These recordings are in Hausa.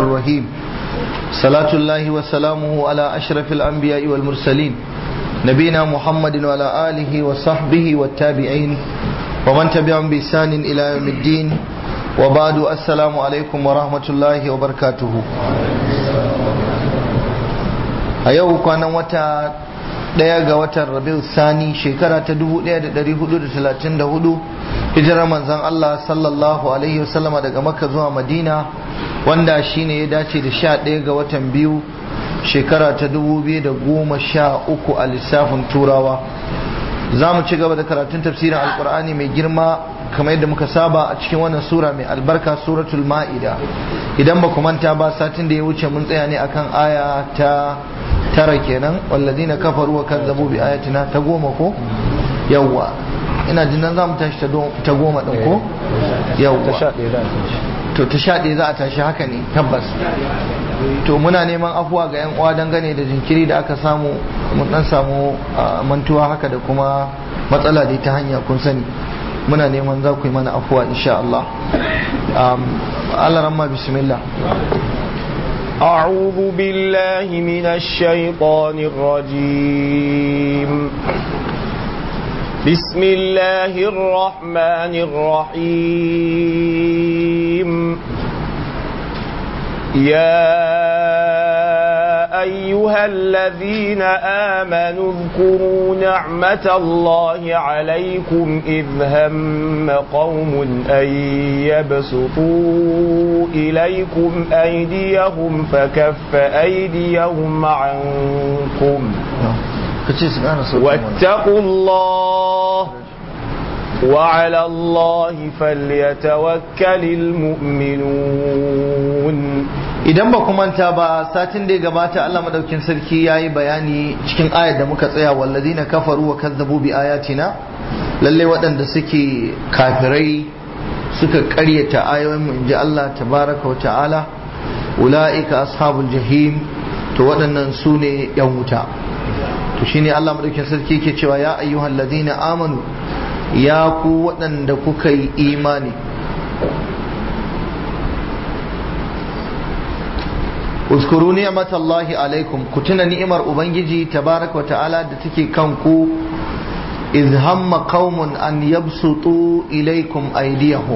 الرحيم صلاة الله وسلامه على أشرف الأنبياء والمرسلين نبينا محمد وعلى آله وصحبه والتابعين ومن تبعهم بإحسان إلى يوم الدين وبعد السلام عليكم ورحمة الله وبركاته أيوه كان وتا daya ga watan rabiu sani shekara ta 1434 hijirar manzon Allah sallallahu alaihi wasallama daga makka zuwa madina wanda shine ya dace da 11 ga watan biyu shekara ta 2013 a lissafin turawa za mu ci gaba da karatun tafsirin alkur'ani mai girma kamar yadda muka saba a cikin wannan sura mai albarka suratul ma'ida idan ba ku manta ba satin da ya wuce mun tsaya ne akan aya ta tara kenan walladina kafaru wa kazzabu bi ayatina ta goma ko yawwa ina jin nan zamu tashi ta goma din ko yawwa to ta sha ɗaya za a tashi haka ne tabbas to muna neman afuwa ga yan uwa dangane da jinkiri da aka samu mun dan samu mantuwa haka da kuma matsala da ta hanya kun sani muna neman za ku yi mana afuwa insha Allah Allah ramma bismillah أعوذ بالله من الشيطان الرجيم بسم الله الرحمن الرحيم يا أيها الذين آمنوا اذكروا نعمة الله عليكم إذ هم قوم أن يبسطوا إليكم أيديهم فكف أيديهم عنكم واتقوا الله وعلى الله فليتوكل المؤمنون idan ba ku manta ba satin da ya gabata Allah madaukin sarki yayi bayani cikin ayar da muka tsaya walladina kafaru wa kazzabu bi ayatina lalle waɗanda suke kafirai suka ƙaryata ayoyin mu inji Allah tabaraka wa ta'ala ulaika ashabul jahim to waɗannan su ne yan wuta to shine Allah madaukin sarki yake cewa ya ayyuhal ladina amanu ya ku waɗanda kuka yi imani uskuru ni'matallahi alaikum ku tuna ni'imar ubangiji tabaraka wa ta'ala da take kanku iz hamma qaumun an yabsutu ilaikum aydiyahum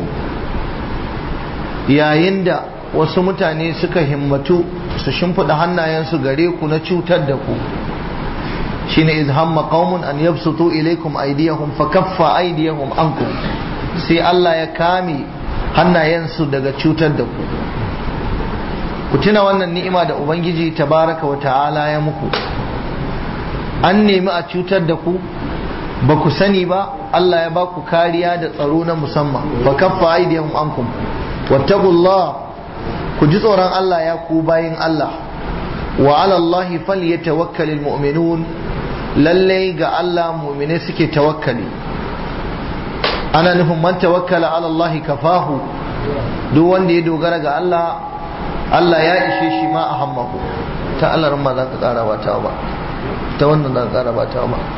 yayin da wasu mutane suka himmatu su shimfiɗa hannayensu gare ku na cutar da ku shine iz hamma qaumun an yabsutu ilaikum aydiyahum fa kaffa aydiyahum ankum sai Allah ya kame hannayensu daga cutar da ku ku tuna wannan ni'ima da ubangiji tabaraka wa ta'ala ya muku an nemi a cutar da ku ba ku sani ba Allah ya ba ku kariya da tsaro na musamman fa kaffa aydiyahum ankum wattaqullah ku ji tsoron Allah ya ku bayin Allah wa ala Allah falyatawakkalul mu'minun lallai ga Allah mu'mine suke tawakkali ana nufin man tawakkala ala Allah kafahu duk wanda ya dogara ga Allah Allah ya ishe shi ma a hammaku ta Allah ma za ka kara ba ta ba ta wannan za ka kara ba ta ba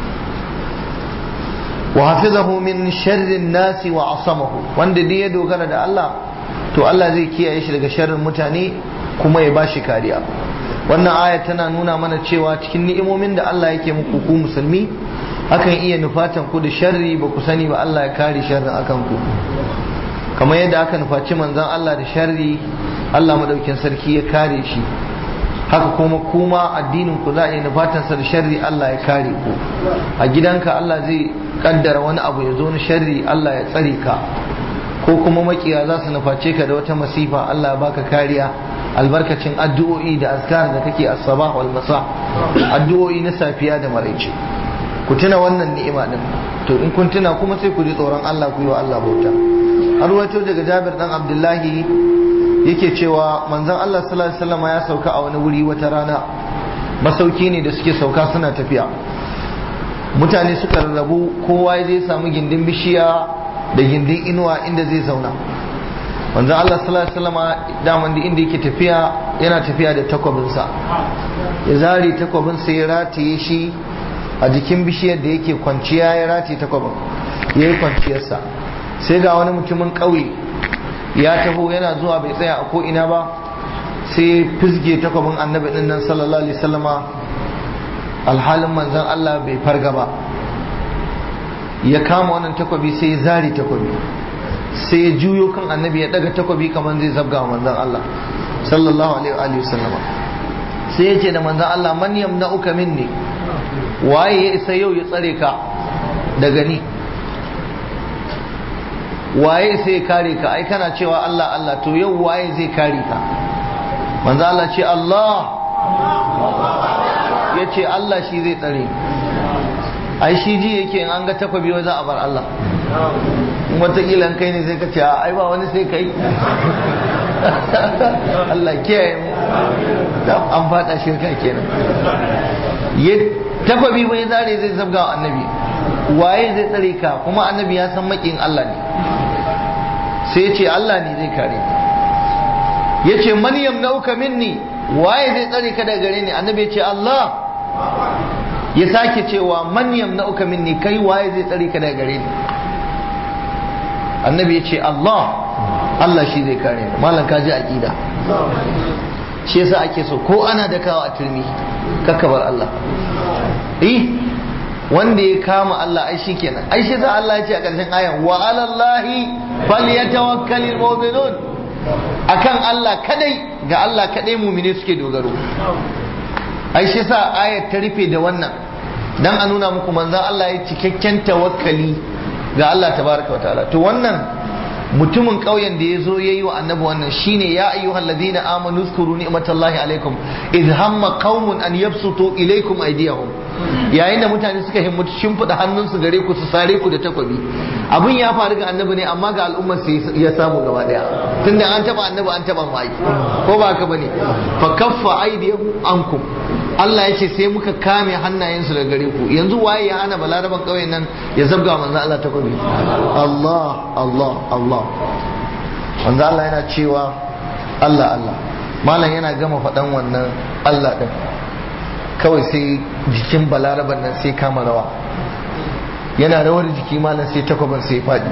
wa hafizahu min sharrin nasi wa asamahu wanda duk ya dogara da Allah to Allah zai kiyaye shi daga sharrin mutane kuma ya bashi kariya wannan aya tana nuna mana cewa cikin ni'imomin da Allah yake muku ku musulmi akan iya nufatan ku da sharri ba ku sani ba Allah ya kare sharrin akan ku kamar yadda aka nufaci manzon Allah da sharri Allah madaukin sarki ya kare shi haka kuma kuma addinin ku za a yi nufatan sa da sharri Allah ya kare ku a gidanka Allah zai kaddara wani abu ya zo na sharri Allah ya tsare ka ko kuma makiya za su nuface ka da wata masifa Allah ya baka kariya albarkacin addu'o'i da azkar da kake as-sabah wal masa addu'o'i na safiya da maraice ku tuna wannan ni'ima din to in kun tuna kuma sai ku ji tsoron Allah ku yi wa Allah bauta har wato daga Jabir dan Abdullahi yake cewa manzon Allah sallallahu alaihi wasallam ya sauka a wani wuri wata rana masauki ne da suke sauka suna tafiya mutane suka rarrabu kowa ya je samu gindin bishiya da gindin inuwa inda zai zauna wanzu Allah sallallahu alaihi wasallam daman da inda yake tafiya yana tafiya da takwabinsa ya zari takwabinsa ya rataye shi a jikin bishiyar da yake kwanciya ya rataye takwabin ya yi kwanciyarsa sai ga wani mutumin ƙauye ya taho yana zuwa bai tsaya a ko'ina ba sai fisge takwabin annabi din nan sallallahu alaihi wasallama alhalin manzon Allah bai farga ba ya kama wannan takwabi sai ya zari takwabi sai ya juyo kan annabi ya daga takwabi kamar zai zabga manzon Allah sallallahu alaihi wasallama sai ya ce da manzon Allah man yamna'uka minni waye ya isa yau ya tsare ka daga ni waye sai ya kare ka ai kana cewa Allah Allah to yau waye zai kare ka manzo Allah ce Allah ya ce Allah shi zai tsare ai shi ji yake in an ga takwabi wa za a bar Allah wataƙila kai ne sai ka ce ai ba wani sai kai Allah kiyaye mu an fada shirka kenan ya takwabi bai zare zai zabga wa annabi waye zai tsare ka kuma annabi ya san makin Allah ne sai ya ce Allah ne zai kare ya ce man yamnauka minni waye zai tsare ka daga gare ni annabi ya ce Allah ya sake cewa man yamnauka minni kai waye zai tsare ka daga gare ni annabi ya ce Allah Allah shi zai kare ni malam ka ji aqida shi yasa ake so ko ana da kawo a turmi kakkabar Allah eh wanda ya kama Allah ai shi kenan ai shi sa Allah ya ce a ƙarshen ayan wa alallahi falyatawakkalul mu'minun akan Allah kadai ga Allah kadai mu'mini suke dogaro ai shi sa ayat ta rufe da wannan dan a nuna muku manzon Allah ya cikakken tawakkali ga Allah tabaraka wa ta'ala to wannan mutumin ƙauyen da ya zo ya yi wa annabi wannan shine ya ayyuhal ladina amanu zkuru ni'matallahi alaikum idh hamma qaumun an yabsutu ilaykum aydiyahum yayin da mutane suka himmatu shimfiɗa hannunsu gare ku su sare ku da takwabi abin ya faru ga annabi ne amma ga al'ummar su ya samu gaba daya tunda an taba annabi an taba mai ko ba haka bane fa kaffa aydiyahum ankum Allah ya ce sai muka kame hannayensu daga gare ku yanzu waye ya hana balaraban ƙauyen nan ya zabga manzo Allah takwabi Allah Allah Allah manzo Allah yana cewa Allah Allah malam yana gama faɗan wannan Allah ɗin kawai sai jikin balaraban nan sai kama rawa yana rawar jiki malam sai takwabin sai faɗi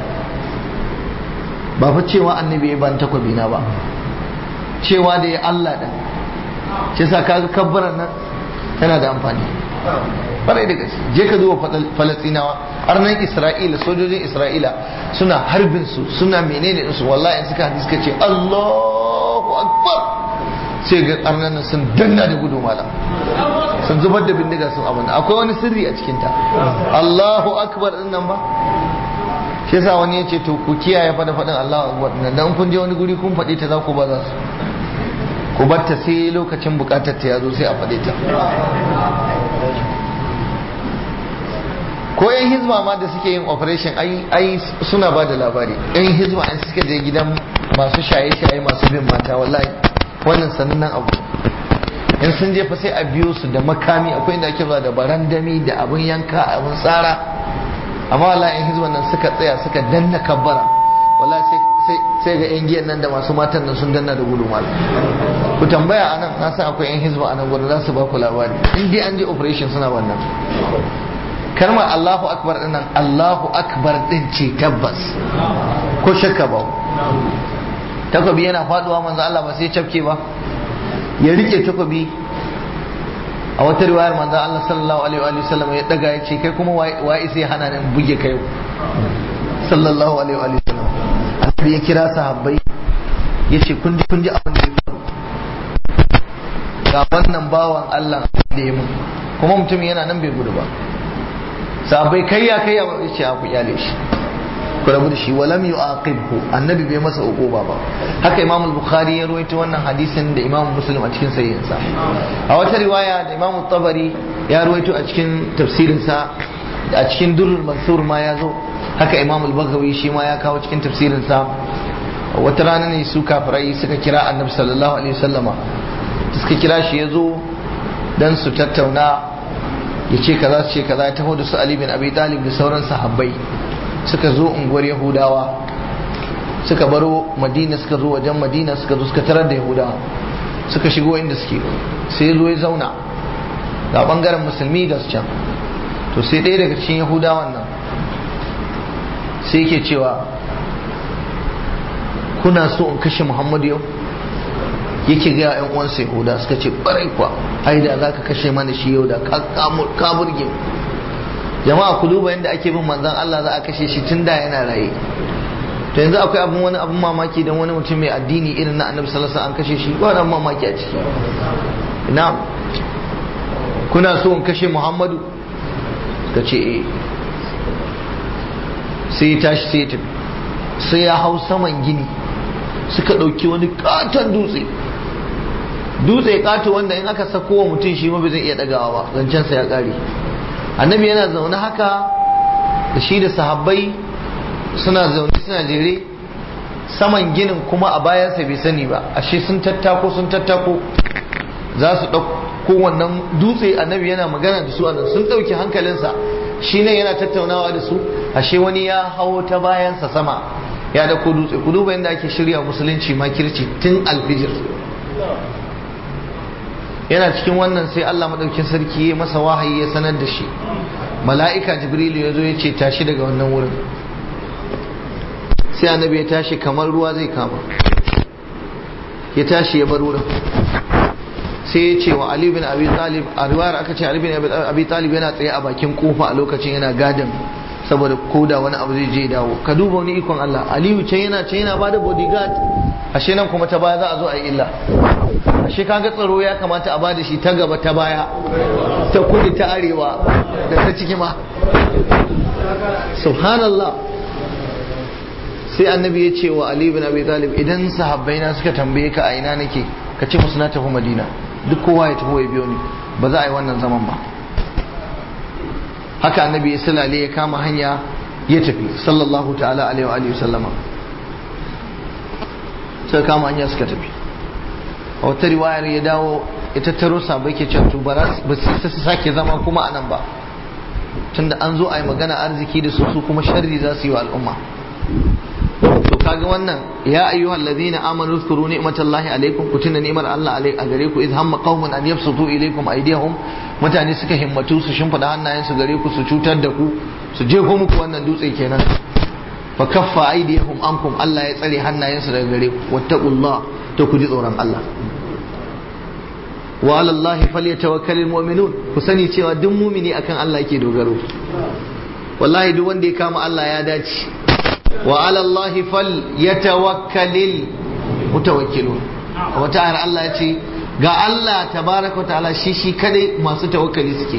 ba fa cewa annabi ya ban takwabi na ba cewa da ya Allah ɗin shi sa kaga kabbaran nan tana da amfani barai da gaske je ka zuwa falastinawa arnan isra'ila sojojin isra'ila suna harbin su suna menene su wallahi suka hadis suka ce allahu akbar sai ga arnan nan sun danna da gudu mala sun zubar da bindiga sun abin akwai wani sirri a cikinta allahu akbar din nan ba shi yasa wani ya ce to ku kiyaye fada fadin allahu akbar din nan kun je wani guri kun faɗi ta za ku ba za su ku batta sai lokacin bukatar ta ya zo sai a faɗe ta ko yan hizba ma da suke yin operation ai suna ba da labari yan hizba an suka je gidan masu shaye-shaye masu bin mata wallahi wannan sanannen abu in sun je fa sai a biyo su da makami akwai inda ake zuwa da barandami da abun yanka abun tsara amma wallahi yan hizban nan suka tsaya suka danna kabbara wallahi sai sai ga yan giyan nan da masu matan nan sun danna da gudu malam ku tambaya anan na san akwai yan hizba anan gudu za su ba ku labari in dai an je operation suna wannan kalmar Allahu akbar din nan Allahu akbar din ce tabbas ko shakka ba takobi yana faduwa manzo Allah ba sai cafke ba ya rike takobi a wata riwayar manzo Allah sallallahu alaihi wa sallam ya daga ya ce kai kuma wa sai hana nan buge kai sallallahu alaihi wa sallam annabi ya kira sahabbai ya ce kun ji kun ji abin da ya faru ga wannan bawan Allah da ya mun kuma mutum yana nan bai gudu ba sahabbai kai ya kai ya ce a ku kyale shi ku rabu da shi walam yu'aqibhu annabi bai masa uquba ba haka imam al-bukhari ya rawaito wannan hadisin da imam muslim a cikin sahihinsa a wata riwaya da imam tabari ya rawaito a cikin tafsirinsa a cikin durrul mansur ma ya zo haka imam al-baghawi shi ma ya kawo cikin tafsirinsa wata rana ne su kafirai suka kira annabi sallallahu alaihi wasallama suka kira shi ya zo dan su tattauna ya ce kaza su ce kaza ya taho da su Ali bin Abi Talib da sauran sahabbai suka zo unguwar Yahudawa suka baro Madina suka zo wajen Madina suka zo suka tarar da Yahudawa suka shigo inda suke sai zo ya zauna ga bangaren musulmi da su can to sai ɗaya daga cikin Yahudawan nan sai yake cewa kuna so in kashe Muhammadu yau yake ga yan uwansa yahuda suka ce barai kuwa ai da zaka kashe mana shi yau da ka burge jama'a ku duba yadda ake bin manzon Allah za a kashe shi tun da yana raye to yanzu akwai abin wani abin mamaki dan wani mutum mai addini irin na annabi sallallahu alaihi wasallam an kashe shi ba wani mamaki a ciki na'am kuna so in kashe Muhammadu ka ce eh sai ya tashi sai ya tafi sai ya hau saman gini suka ɗauki wani katon dutse dutse kato wanda in aka sako wa mutum shi ma bai zai iya ɗagawa ba zancensa ya ƙare annabi yana zaune haka da shi da sahabbai suna zaune suna jere saman ginin kuma a bayansa bai sani ba ashe sun tattako sun tattako za su ɗauko wannan dutse annabi yana magana da su a nan sun ɗauki hankalinsa shi ne yana tattaunawa da su ashe wani ya hawo ta bayansa sama ya dauko dutse ku duba yadda ake shirya musulunci makirci tun alfijir yana cikin wannan sai Allah madaukin sarki ya masa wahayi ya sanar da shi mala'ika jibrilu ya zo ya ce tashi daga wannan wurin sai annabi ya tashi kamar ruwa zai kama ya tashi ya bar wurin sai ya ce wa Ali bin Abi Talib a riwayar aka ce Ali bin Abi Talib yana tsaye a bakin kofa a lokacin yana gadin saboda koda wani abu zai je dawo ka duba wani ikon Allah Aliyu can yana can yana bada bodyguard ashe nan kuma ta baya za a zo a yi illa ashe kaga tsaro ya kamata a bada shi ta gaba ta baya ta kudu ta arewa da ta ciki ma subhanallah sai annabi ya ce wa Ali bin Abi Talib idan sahabbai na suka tambaye ka a ina nake ka ce musu na tafi Madina duk kowa ya taho ya biyo ni ba za a yi wannan zaman ba haka annabi ya silale ya kama hanya ya tafi sallallahu ta'ala alaihi wa sallama suka kama hanya suka tafi a wata riwayar ya dawo ya tattaro sabai ke cewa to ba su sake zama kuma a nan ba tunda an zo a yi magana arziki da su su kuma sharri za su yi wa al'umma to kaga wannan ya ayyuhal ladina amanu zkuru ni'matallahi alaikum ku tuna ni'mar Allah a gare ku idh hamma qaumun an yabsutu ilaykum aydiyahum mutane suka himmatu su shimfida hannayen su gare ku su cutar da ku su jefo muku wannan dutse kenan fa kaffa aydiyahum ankum Allah ya tsare hannayen su daga gare ku wattaqullah to ku ji tsoron Allah wa ala Allah falyatawakkalul mu'minun ku sani cewa duk mumini akan Allah yake dogaro wallahi duk wanda ya kama Allah ya dace wa ala Allah fal yatawakkalil mutawakkilun wata ayar Allah ya ce ga Allah tabaraka ta'ala shi shi kadai masu tawakkali suke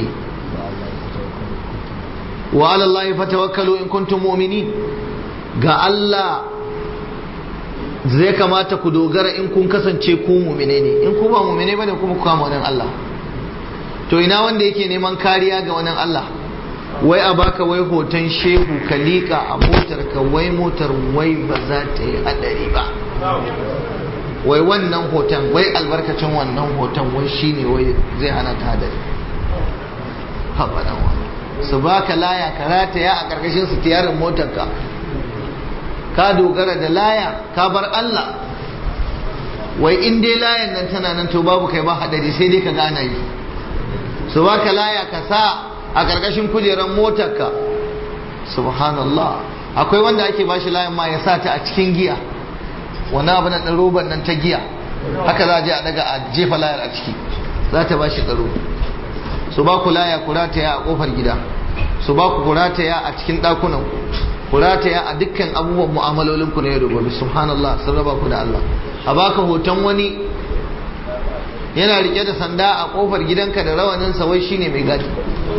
wa ala Allah fatawakkalu in kuntum mu'minin ga Allah zai kamata ku dogara in kun kasance ku mu'mine ne in ku ba mu'mine bane kuma ku kama wannan Allah to ina wanda yake neman kariya ga wannan Allah wai a baka wai hoton shehu ka liƙa a motar ka wai motar wai ba za ta yi hadari ba wai wannan hoton wai albarkacin wannan hoton wai shine wai zai hana ta hadari haɓa su baka laya ka rataya a ƙarƙashin su tiyarin motar ka ka dogara da laya ka bar Allah wai in dai layan nan tana nan to babu kai ba hadari sai dai ka gana yi su baka laya ka sa a ƙarƙashin kujerar motarka subhanallah akwai wanda ake ba shi layin ma ya sa ta a cikin giya wani abu na roban nan ta giya haka za a je a daga a jefa layar a ciki za ta ba shi tsaro su ba ku laya ku rataya a ƙofar gida su ba ku rataya a cikin ɗakunan ku rataya a dukkan abubuwan mu'amalolin ku na yau da gobe subhanallah sun raba ku da Allah a baka hoton wani yana rike da sanda a kofar gidanka da rawanin sa wai shine mai gadi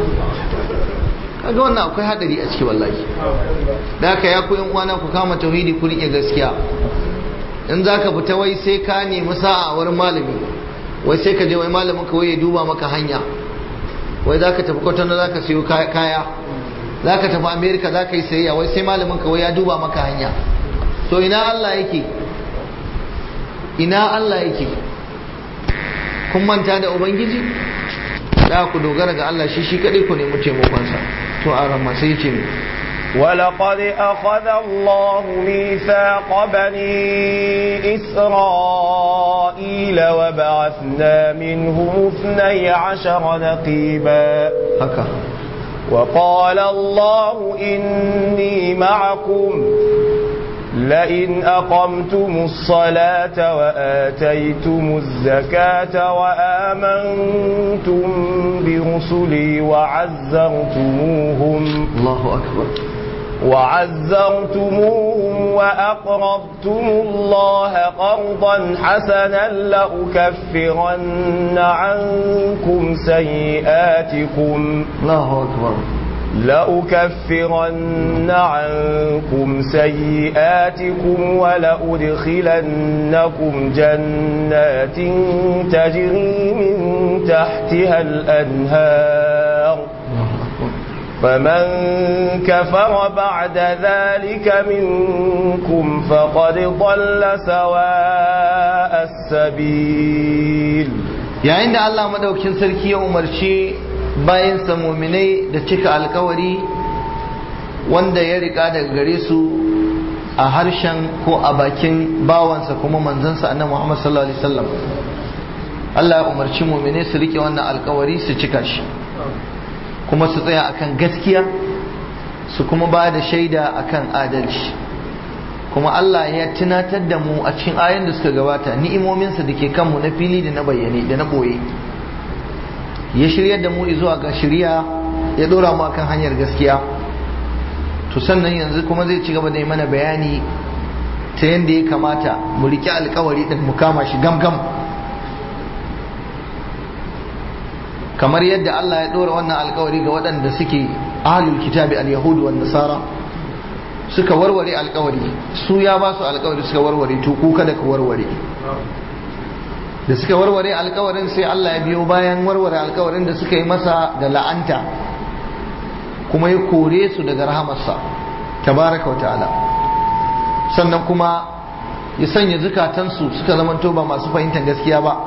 kaga wannan akwai hadari a ciki wallahi da haka ya koyan uwana ku kama tauhidi ku rike gaskiya in zaka fita wai sai ka nemi sa'a a wurin malami wai sai ka je wai malamin ka wai ya duba maka hanya wai zaka tafi kwatano zaka siyo kaya zaka tafi america zaka yi sayayya wai sai malamin ka wai ya duba maka hanya to ina Allah yake ina Allah yake kun manta da ubangiji da ku dogara ga Allah shi shi kadai ku nemi taimakonsa to a ramma sai ce ne ولقد أخذ الله ميثاق بني إسرائيل وبعثنا منهم اثني عشر نقيبا haka وقال الله إني معكم لئن أقمتم الصلاة وآتيتم الزكاة وآمنتم برسلي وعزرتموهم الله أكبر وعزرتموهم وأقرضتم الله قرضا حسنا لأكفرن عنكم سيئاتكم الله أكبر لأكفرن عنكم سيئاتكم ولأدخلنكم جنات تجري من تحتها الأنهار فمن كفر بعد ذلك منكم فقد ضل سواء السبيل yayin da Allah madaukin sarki ya umarci bayansa muminai da cika alkawari wanda ya rika daga gare su a harshen ko a bakin bawansa kuma manzansa annabi Muhammad sallallahu alaihi wasallam Allah ya umarci muminai su rike wannan alkawari su cika shi kuma su tsaya akan gaskiya su kuma ba da shaida akan adalci kuma Allah ya tunatar da mu a cikin ayoyin da suka gabata ni'imominsa da ke kanmu na fili da na bayyane da na boye ya shiryar da mu zuwa ga shirya ya dora mu akan hanyar gaskiya to sannan yanzu kuma zai ci gaba da yi mana bayani ta yadda ya kamata mu riƙe alkawari din mu kama shi gamgam kamar yadda Allah ya dora wannan alkawari ga waɗanda suke ahlul kitabi al-yahudu wan nasara suka warware alkawari su ya ba su alkawari suka warware to ku kada ka warware da suka warware alkawarin sai Allah ya biyo bayan warware alkawarin da suka yi masa da la'anta kuma ya kore su daga rahamarsa tabaraka wa ta'ala sannan kuma ya sanya zukatansu suka zamanto ba masu fahimtar gaskiya ba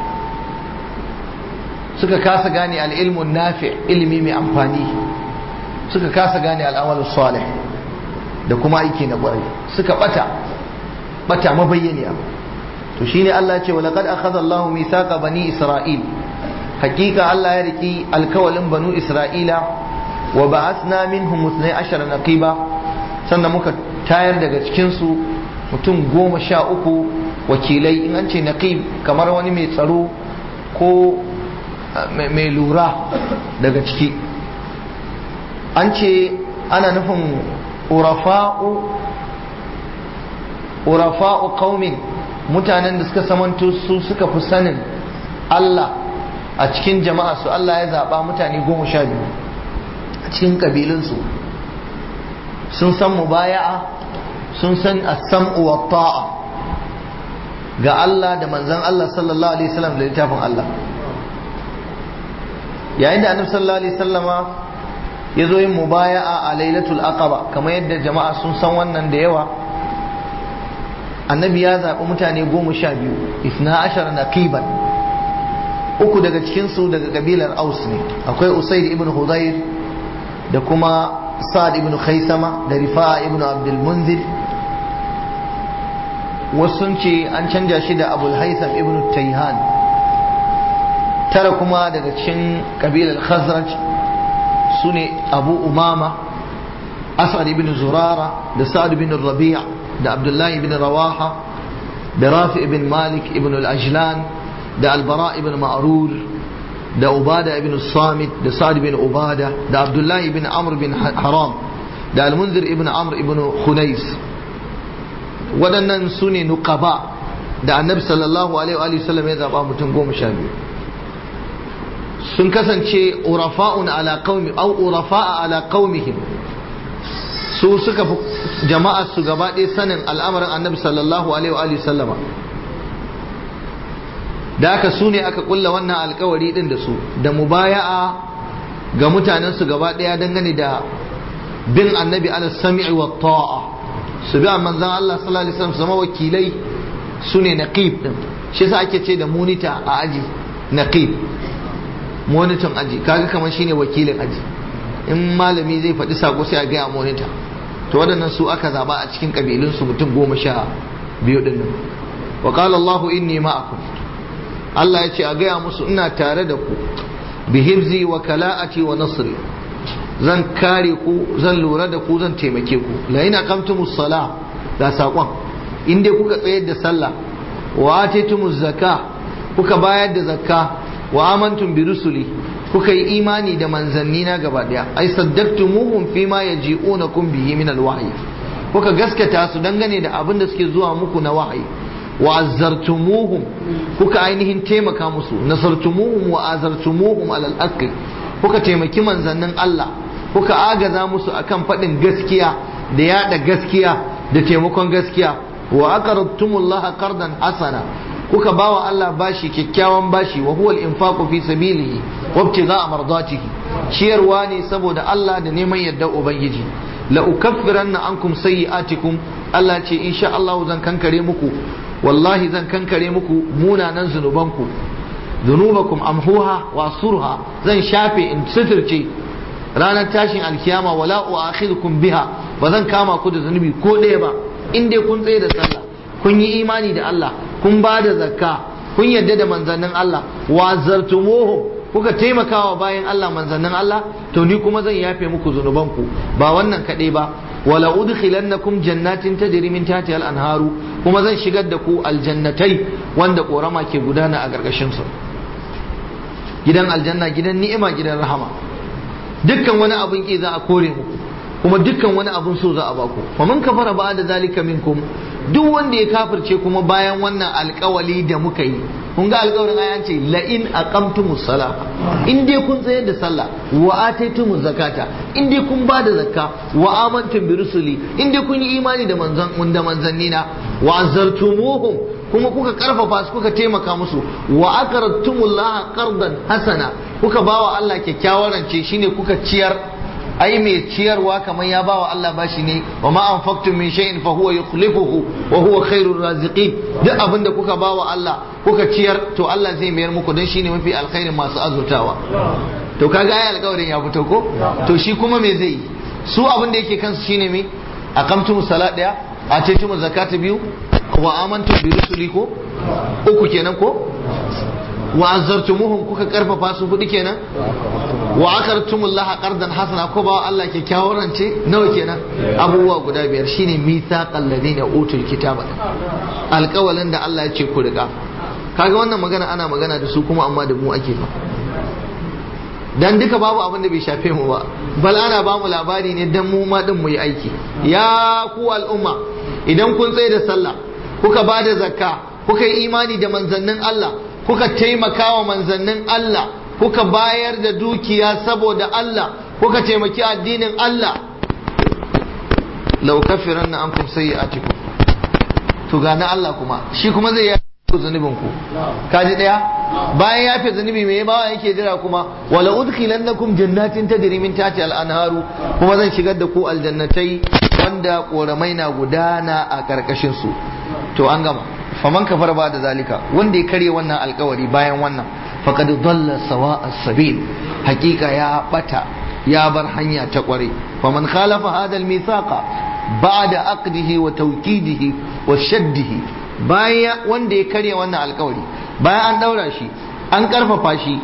suka kasa gane al'ilmun nafi ilimi mai amfani suka kasa gane al'amalin salih da kuma aiki na ƙwarai suka bata bata mabayyaniya to shine Allah ce walaqad akhadha Allahu mithaqa bani Isra'il hakika Allah ya riki alkawalin banu Isra'ila wa ba'athna minhum 12 naqiba sannan muka tayar daga cikin su mutum goma sha uku wakilai in an ce naqib kamar wani mai tsaro ko mai lura daga ciki an ce ana nufin urafa'u urafa'u qaumin mutanen da suka samanto su suka fi sanin Allah a cikin jama'a su Allah ya zaɓa mutane goma sha biyu a cikin ƙabilunsu sun san mubaya'a sun san as-sam'u wa ta'a ga Allah da manzon Allah sallallahu alaihi wasallam da littafin Allah yayin da annabi sallallahu alaihi wasallama ya zo yin mubaya'a a lailatul aqaba kamar yadda jama'a sun san wannan da yawa annabi ya zaɓi mutane goma sha biyu isna ashar naqiban uku daga cikinsu daga kabilar aus ne akwai usaid ibn hudayr da kuma sa'ad ibn khaisama da rifa'a ibn abdul munzir wasu sun ce an canja shi da abul haitham ibn tayhan tara kuma daga cikin kabilar khazraj su ne abu umama asad ibn zurara da sa'ad ibn rabi' da abdullahi ibn rawaha da rafi ibn malik ibn al-ajlan da albara ibn ma'rur da ubada ibn samit da sa'ad ibn ubada da abdullahi ibn amr ibn haram da al-munzir ibn amr ibn khunais waɗannan su ne nuqaba da annabi sallallahu alaihi wa sallam ya zaba mutum goma sha biyu sun kasance urafa'un ala qaumi aw urafa'a ala qaumihim su suka fi jama'ar su gaba ɗaya sanin al'amarin annabi sallallahu alaihi wa sallama da aka su ne aka kulla wannan alkawari din da su da mubaya'a ga mutanen su gaba ɗaya dangane da bin annabi ala sami'i wa ta'a su bi manzon Allah sallallahu alaihi wasallam zama wakilai su ne naqib din shi yasa ake ce da munita a aji naqib monitor aji kaga kamar shine wakilin aji in malami zai faɗi sako sai a gaya monita to waɗannan su aka zaba a cikin ƙabilunsu mutum goma sha biyu ɗin nan wa qala Allahu inni ma'akum Allah ya ce a gaya musu ina tare da ku bi hibzi wa kala'ati wa nasri zan kare ku zan lura da ku zan taimake ku la ina qamtumus sala ga saƙon in dai kuka tsayar da sallah wa atitumuz zakka kuka bayar da zakka wa amantum bi rusuli kuka yi imani da manzanni na gaba daya ai saddaqtumuhum fi ma yaji'unakum bihi min alwahyi kuka gaskata su dangane da abin da suke zuwa muku na wahayi wa azzartumuhum kuka ainihin taimaka musu nasartumuhum wa azartumuhum alal haqqi kuka taimaki manzannin Allah kuka agaza musu akan faɗin gaskiya da yada gaskiya da taimakon gaskiya wa aqradtumullaha qardan hasana kuka bawa Allah bashi kyakkyawan bashi wa huwa al-infaqu fi sabilihi wa ibtigha'a mardatihi ciyarwa ne saboda Allah da neman yadda ubangiji la ukaffiranna ankum sayyi'atikum Allah ce insha Allah zan kankare muku wallahi zan kankare muku munanan zunubanku zunubakum amhuha wa surha zan shafe in suturce ranar tashin alkiyama wala u'akhidhukum biha ba zan kama ku da zunubi ko ɗaya ba in dai kun tsaye da sallah kun yi imani da Allah kun ba da zakka kun yarda da manzannin Allah wa zartumuhum kuka taimakawa bayan Allah manzannin Allah to ni kuma zan yafe muku zunubanku ba wannan kaɗai ba wala udkhilannakum jannatin tajri min tahtiha al-anharu kuma zan shigar da ku aljannatai wanda korama ke gudana a gargashin su gidan aljanna gidan ni'ima gidan rahama dukkan wani abin ki za a kore muku kuma dukkan wani abin so za a baku fa man kafara ba da zalika minkum duk wanda ya kafirce kuma bayan wannan alkawali da muka yi kun ga alkawarin ayan ce la in aqamtumus sala in dai kun tsayar da sallah wa ataitumuz zakata in dai kun ba da zakka wa amantum bi rusuli in dai kun yi imani da manzan da manzannina wa azartumuhum kuma kuka karfafa su kuka taimaka musu wa aqradtumullaha qardan hasana kuka bawa Allah kyakkyawar rance shine kuka ciyar ai mai ciyarwa kamar ya bawa Allah bashi ne wa ma anfaqtum min shay'in fa huwa yukhlifuhu wa huwa khairur raziqin duk abinda kuka bawa Allah kuka ciyar to Allah zai mayar muku dan shine mafi alkhairin masu azurtawa to kaga ai alƙawarin ya fito ko to shi kuma me zai su abin da yake kansu shine me aqamtum salat daya atitum zakata biyu wa amantum bi rusuli ko uku kenan ko wa azzartumuhum kuka karfafa su hudu kenan wa akartumullah qardan hasana ko ba Allah kyakkyawar rance nawa kenan abubuwa guda biyar shine mithaqal ladina utul kitaba alƙawalin da Allah ya ce ku riga kaga wannan magana ana magana da su kuma amma da mu ake fa dan duka babu abin da bai shafe mu ba bal ana ba mu labari ne dan mu ma din mu yi aiki ya ku al'umma idan kun tsaye da sallah kuka ba da zakka kuka yi imani da manzannin Allah kuka taimaka wa manzannin Allah kuka bayar da dukiya saboda Allah kuka taimaki addinin Allah lau kafiran na ankum sayyi'atikum to ga na Allah kuma shi kuma zai yafe ku zunubin ku kaji daya bayan yafe zunubi me bawa yake jira kuma wala udkhilannakum jannatin tajri min tahtiha al-anharu kuma zan shigar da ku aljannatai wanda koramai na gudana a karkashin su to an gama faman kafar ba da zalika wanda ya karye wannan alkawari bayan wannan faqad dalla sawa as-sabil hakika ya bata ya bar hanya ta kware faman khalafa hada al-mithaqa ba'da aqdihi wa tawkidihi wa shaddihi bayan wanda ya karye wannan alkawari bayan an daura shi an karfafa shi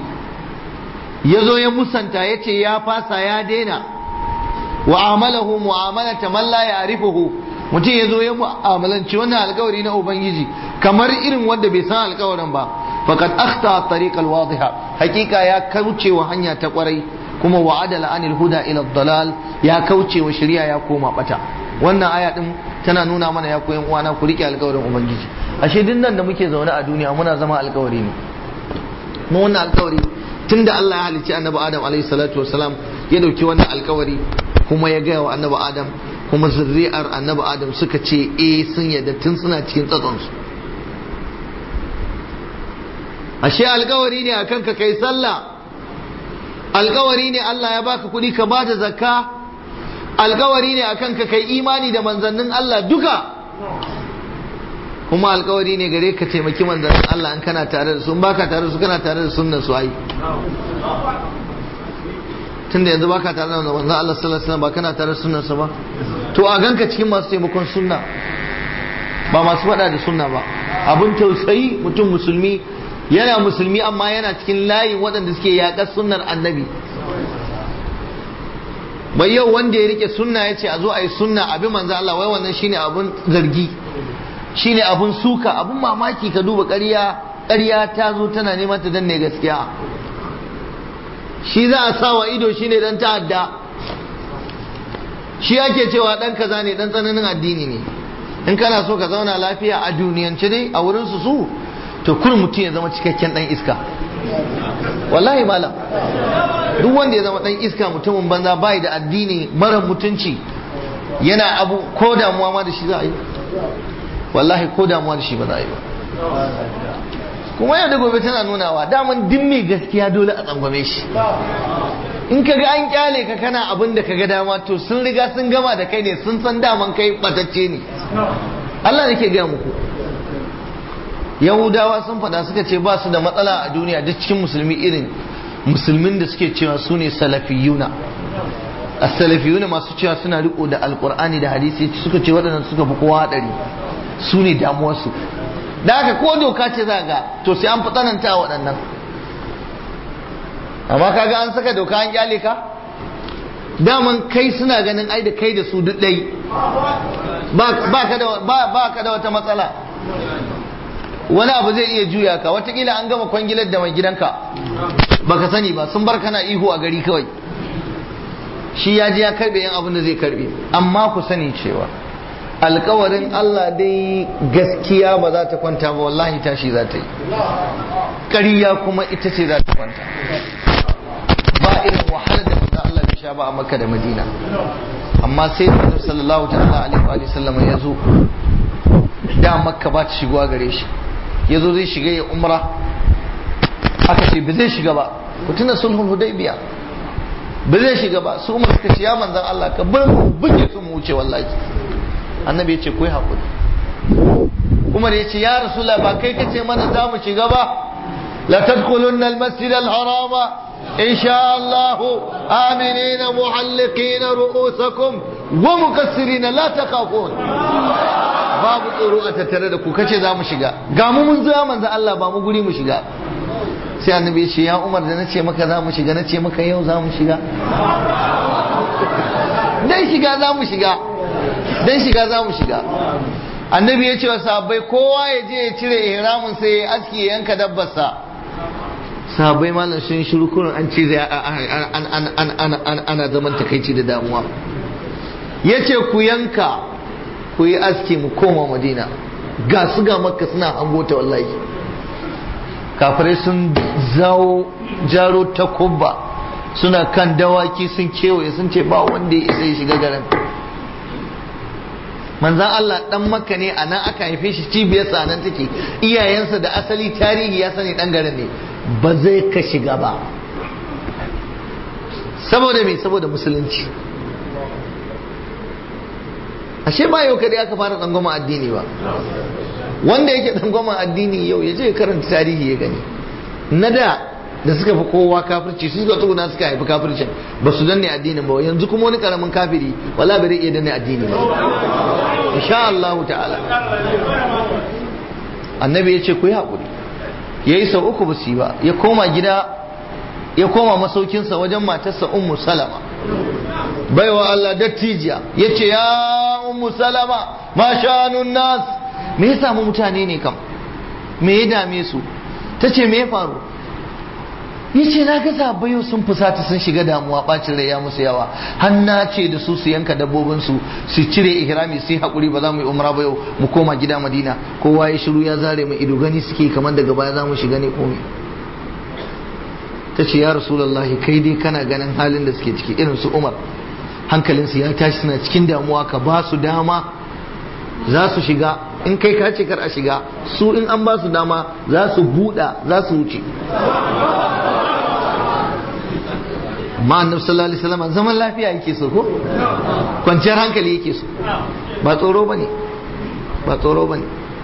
ya zo ya musanta ya ce ya fasa ya daina wa amalahu mu'amalata man la ya'rifuhu mutum ya zo ya mu'amalanci wannan alkawari na ubangiji kamar irin wanda bai san alkawarin ba faqad akhta tariq alwadiha hakika ya kauce wa hanya ta kwarai kuma wa adala anil huda ila dalal ya kauce wa shari'a ya koma bata wannan aya din tana nuna mana ya koyan uwana ku rike alkawarin ubangiji ashe duk nan da muke zaune a duniya muna zama alkawari ne mu wannan alkawari tunda Allah ya halicci annabi Adam alaihi salatu wasalam ya dauki wannan alkawari kuma ya gaya wa annabi Adam kuma zurri'ar annabi adam suka ce eh sun yadda tun suna cikin tsatsonsu ashe alkawari ne akan ka kai sallah alkawari ne Allah ya baka kuɗi ka bada zakka alkawari ne akan ka kai imani da manzannin Allah duka kuma alkawari ne gare ka taimaki manzannin Allah in kana tare da su in baka tare da su kana tare da sunnan su ai tunda yanzu baka tare da manzon Allah sallallahu alaihi wasallam ba kana tare da sunnarsa ba to a ganka cikin masu taimakon sunna ba masu faɗa da sunna ba abun tausayi mutum musulmi yana musulmi amma yana cikin layin waɗanda suke yaƙar sunnar annabi bai yau wanda ya rike sunna ya ce a zo a yi sunna abin manzo Allah wai wannan shine abun zargi shine abun suka abun mamaki ka duba ƙarya ƙarya ta zo tana neman ta danne gaskiya shi za a sa wa ido shine dan ta'adda shi ake cewa dan kaza ne dan tsananin addini ne in kana so ka zauna lafiya a duniyance dai a wurin su su to kur mutum ya zama cikakken dan iska wallahi malam duk wanda ya zama dan iska mutumin banza bai da addini mara mutunci yana abu ko damuwa ma da shi za a yi wallahi ko damuwa da shi ba za a yi ba kuma yau da gobe tana nunawa daman duk mai gaskiya dole a tsangwame shi in ka ga an kyale ka kana abin da ka ga dama to sun riga sun gama da kai ne sun san daman kai batacce ne Allah nake gaya muku yahudawa sun faɗa suka ce ba su da matsala a duniya duk cikin musulmi irin musulmin da suke cewa su ne salafiyuna a salafiyuna masu cewa suna riko da alkur'ani da hadisi suka ce waɗannan suka fi kowa haɗari su ne damuwarsu da haka ko doka ce za ga to sai an fi tsananta waɗannan amma kaga an saka doka an kyale ka daman kai suna ganin ai da kai da su duk ɗai ba ka da wata matsala wani abu zai iya juya ka watakila an gama kwangilar da mai gidanka baka sani ba sun bar kana ihu a gari kawai shi ya ji ya karbe yan abin da zai karbe amma ku sani cewa alkawarin Allah dai gaskiya ba za ta kwanta ba wallahi tashi za ta yi ƙarya kuma ita ce za ta kwanta ba irin wahalar da manzo Allah bai sha ba a Makka da Madina amma sai da Annabi sallallahu ta'ala alaihi wa sallam ya zo da Makka ba ta shigowa gare shi ya zo zai shiga ya umra aka ce ba zai shiga ba ku tuna sulhul hudaybiya ba zai shiga ba su umar suka ce ya manzan Allah ka bar mu buge su mu wuce wallahi annabi ya ce ku yi haƙuri umar ya ce ya rasula ba kai ka ce mana za mu shiga ba la tadkhulunna al-masjid al-harama إن شاء الله آمنين محلقين رؤوسكم ومكسرين لا تخافون babu tsoro a tattare da ku kace za mu shiga ga mu mun zo manzo Allah ba mu guri mu shiga sai annabi ya ce ya Umar da nace maka za mu shiga nace maka yau za mu shiga dan shiga za mu shiga dan shiga za mu shiga annabi ya ce wa sahabbai kowa ya je ya cire ihramin sai ya aski ya yanka dabbarsa sahabbai malam sun shiru kurin an ce ana zaman takaici da damuwa ya ce ku yanka ku yi aski mu koma madina ga su ga makka suna hango ta wallahi kafirai sun zawo jaro ta kubba suna kan dawaki sun kewaye sun ce ba wanda ya isa ya shiga garin manzan Allah dan makka ne a nan aka haife shi cibiyarsa nan take iyayensa da asali tarihi ya sani dan garin ne ba zai ka shiga ba saboda me saboda musulunci ashe ba yau kadai aka fara tsangwama addini ba wanda yake tsangwama addini yau ya je ya karanta tarihi ya gani na da da suka fi kowa kafirci su suka tsuguna suka haifi kafircin ba su danne addinin ba yanzu kuma wani karamin kafiri wala bai iya danne addini ba insha Allah ta'ala annabi ya ce ku yi haƙuri ya yi sau uku ba su yi ba ya koma gida ya koma masaukinsa wajen matarsa ummu salama baiwa Allah dattijiya ya ce ya ummu salama ma sha'anun nas me ya samu mutane ne kam me ya dame su ta ce me ya faru ya ce na ga sabayo sun fusata sun shiga damuwa bacin rai ya musu yawa hanna ce da su su yanka dabbobinsu su cire ihrami su yi haƙuri ba za mu yi umra ba yau mu koma gida madina kowa ya shiru ya zare mu ido gani suke kamar daga baya za mu shiga ne komai ta ce ya rasulallahi kai dai kana ganin halin da suke ciki irin su umar hankalinsu ya tashi suna cikin damuwa ka ba su dama za su shiga in kai ka ce kar a shiga su in an ba su dama za su buɗa za su wuce ma annabi sallallahu alaihi wasallam zaman lafiya yake so ko kwanciyar hankali yake so ba tsoro bane ba tsoro bane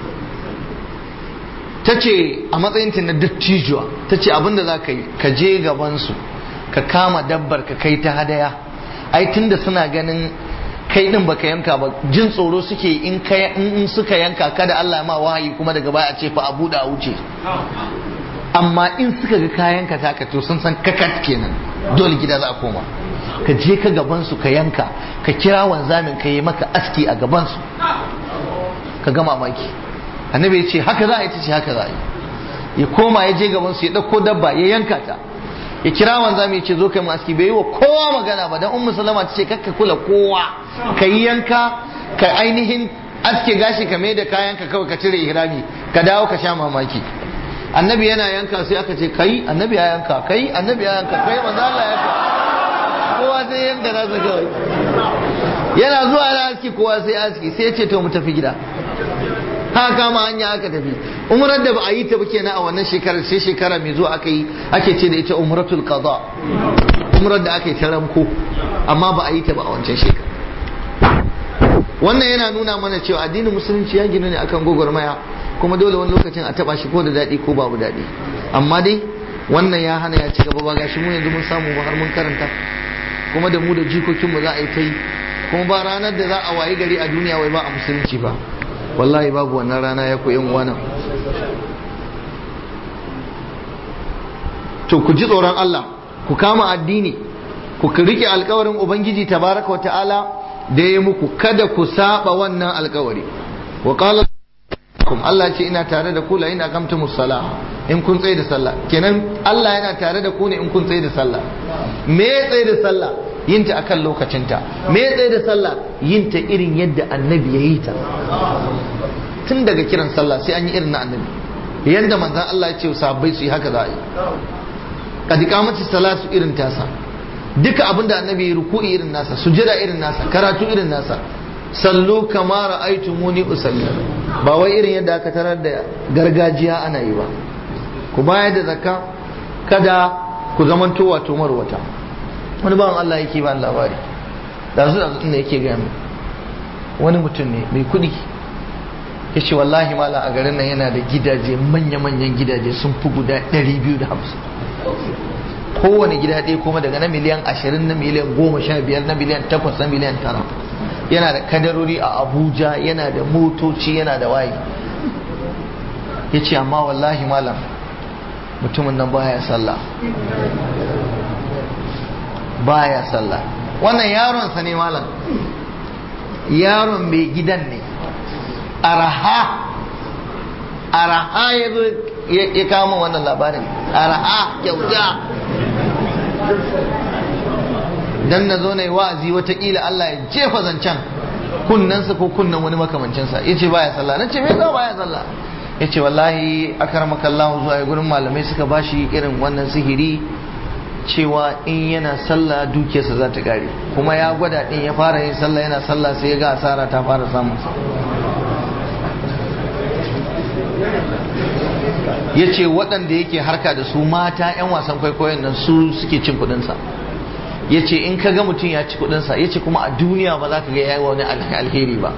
ta ce a matsayinta na dattijuwa ta ce abinda za ka yi ka je gabansu ka kama dabbar ka kai ta hadaya ai tunda suna ganin kai din baka yanka ba jin tsoro suke in in suka yanka kada Allah ma wahayi kuma daga baya a ce fa a buɗe a wuce amma in suka ga kayan ka taka to sun san kakat kenan dole gida za a koma ka je ka gabansu ka yanka ka kira wanzamin ka yi maka aski a gabansu ka ga mamaki annabi ya ce haka za a yi ta ce haka za a yi ya koma ya je gabansu ya ɗauko dabba ya yanka ta ya kira wanzami ya ce zo kai mu aski bai yi wa kowa magana ba dan ummu salama ta ce kakka kula kowa ka yi yanka ka ainihin aske gashi ka mai da kayan ka kawai ka cire ihrami ka dawo ka sha mamaki annabi yana yanka sai aka ce kai annabi ya yanka kai annabi ya yanka kai manzo Allah ya yanka kowa sai yanka nasa kawai yana zuwa yana aski kowa sai aski sai ya ce to mu tafi gida haka kama hanya aka tafi umrar da ba a yi ta ba kenan a wannan shekarar sai shekara mai zuwa aka yi ake ce da ita umratul qada umrar da aka yi ta ramko amma ba a yi ta ba a wancan shekara wannan yana nuna mana cewa addinin musulunci ya gina ne akan gwagwarmaya kuma dole wani lokacin a taba shi ko da daɗi ko babu daɗi amma dai wannan ya hana ya ci gaba ba gashi mu yanzu mun samu ba har mun karanta kuma da mu da jikokinmu za a yi ta yi kuma ba ranar da za a wayi gari a duniya wai ba a musulunci ba wallahi babu wannan rana ya koyan wannan to ku ji tsoron Allah ku kama addini ku rike alkawarin ubangiji tabaraka wa ta'ala da ya muku kada ku saba wannan alkawari wa qala Allah ce ina tare da ku la in aqamtumus salah in kun tsaye da sallah kenan Allah yana tare da ku ne in kun tsaye da sallah me tsaye da sallah yinta akan lokacinta me tsaye da sallah yinta irin yadda annabi ya yi ta tun daga kiran sallah sai an yi irin na annabi yanda manzon Allah ya ce sahabbai su yi haka za a yi kad iqamati salatu irin tasa duka abinda annabi ya ruku'i irin nasa sujada irin nasa karatu irin nasa sallu kama ra'aytumuni usalli ba wai irin yadda aka tarar da gargajiya ana yi ba ku bayar da zakka kada ku zamanto wato marwata wani bawan Allah yake ba labari da su da ne yake gaya wani mutum ne mai kuɗi ya ce wallahi mala a garin nan yana da gidaje manya-manyan gidaje sun fi guda 250 kowane gida ɗaya kuma daga na miliyan 20 na miliyan 15 na miliyan 8 na miliyan 9 yana da kadarori a abuja yana da motoci yana da waye ya ce amma wallahi malam mutumin nan baya sallah baya sallah wannan yaronsa ne malam yaron mai gidan ne araha araha ya zo ya kama wannan labarin araha kyauta dan na zo na yi wa'azi watakila Allah ya jefa zancen kunnensa ko kunnen wani makamancinsa ya ce baya sallah na ce me za baya sallah ya ce wallahi akaramaka Allah zuwa ya gurin malamai suka bashi irin wannan sihiri cewa in yana sallah dukiyarsa za ta kare kuma ya gwada din ya fara yin sallah yana sallah sai ya ga asara ta fara samun sa ya ce waɗanda yake harka da su mata 'yan wasan kwaikwayon nan su suke cin kuɗinsa ya ce in ka ga mutum ya ci kuɗinsa ya ce kuma a duniya ba za ka ga ya wani alheri ba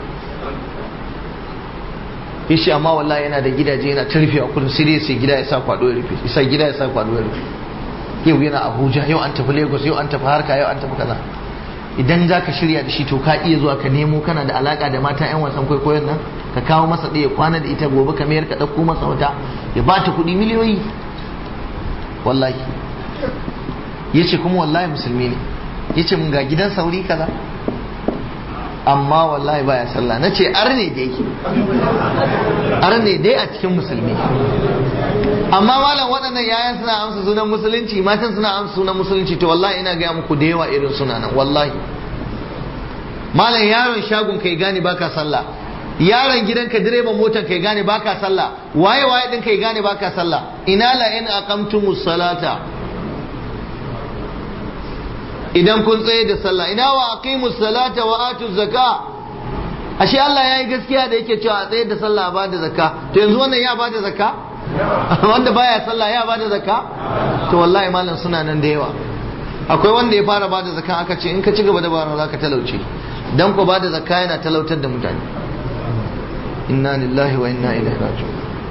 ya ce amma wallahi yana da gidaje yana ta rufe a kudin sai dai sai gida ya sa kwado ya rufe isa gida ya sa kwado ya rufe yau yana abuja yau an tafi lagos yau an tafi harka yau an tafi kaza idan za ka shirya da shi to ka iya zuwa ka nemo kana da alaka da mata yan wasan kwaikwayon nan ka kawo masa ɗaya kwana da ita gobe ka mayar ka ɗauko masa wata ya ba ta kuɗi miliyoyi wallahi ya ce kuma wallahi musulmi ne ya ce mun ga gidan sauri kaza amma wallahi baya sallah na ce arne dai arne dai a cikin musulmi amma malam waɗannan yayan suna amsa sunan musulunci matan suna amsa sunan musulunci to wallahi ina gaya muku da yawa irin suna nan wallahi malam yaron shagon kai gane baka sallah yaron gidanka direban motar kai gane baka sallah waye waye din kai gane baka sallah ina la in aqamtumus salata idan kun tsaye da sallah ina wa aqimus salata wa atuz zaka ashe Allah yayi gaskiya da yake cewa a tsaye da sallah ba da zakka to yanzu wannan ya ba da zakka wanda baya sallah ya ba da zakka to wallahi malam suna nan da yawa akwai wanda ya fara ba da zakka aka ce in ka ci gaba da bara zaka talauce dan ko ba da zakka yana talautar da mutane inna lillahi wa inna ilaihi raji'un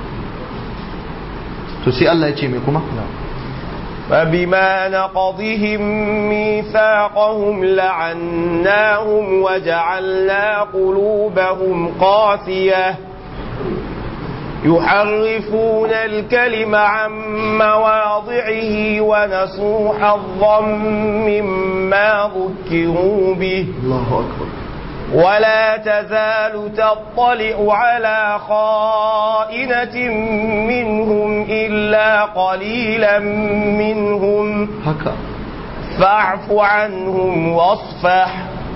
to sai Allah ya ce me kuma فبما نقضهم ميثاقهم لعناهم وجعلنا قلوبهم قاسية يحرفون الكلم عن مواضعه مواضعه ونسوا حظا مما ذكروا به الله أكبر ولا تزال تطلع على خائنة منهم إلا قليلا منهم haka فاعف عنهم واصفح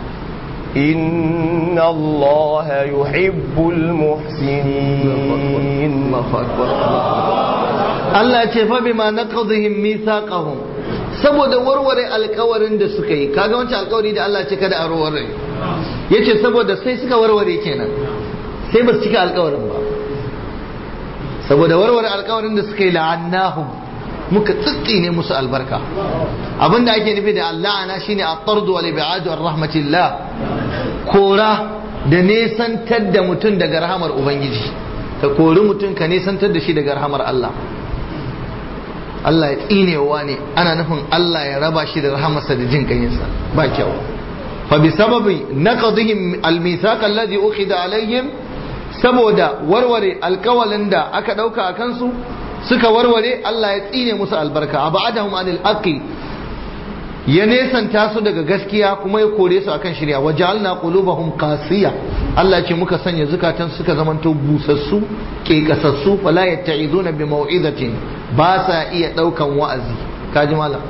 إن الله يحب المحسنين Allahu akbar Allah ce fa bima naqadhihim mithaqahum saboda warware alkawarin da suka yi kaga wancan alkawari da Allah ce kada a warware yace saboda sai suka warware kenan sai ba su cika alkawarin ba saboda warware alkawarin da suka yi la'annahum muka tsitsine musu albarka abinda ake nufi da la'ana shine at-tardu wal ib'adu ar rahmatillah kora da nesantar da mutum daga rahamar ubangiji ka kori mutum ka nesantar da shi daga rahamar Allah Allah ya tsinewa ne ana nufin Allah ya raba shi da rahamarsa da jin kanyinsa ba kyau fa bi sababi naqdihim al-mithaq alladhi ukhida alaihim saboda warware alkawalin da aka dauka a kansu suka warware Allah ya tsine musu albarka abadahum anil haqqi ya nesanta su daga gaskiya kuma ya kore su akan shirya wa ja'alna qulubahum qasiya Allah ce muka sanya zukatan suka zamanto busassu kekasassu fala yatta'izuna bi mau'izatin ba sa iya daukan wa'azi kaji malam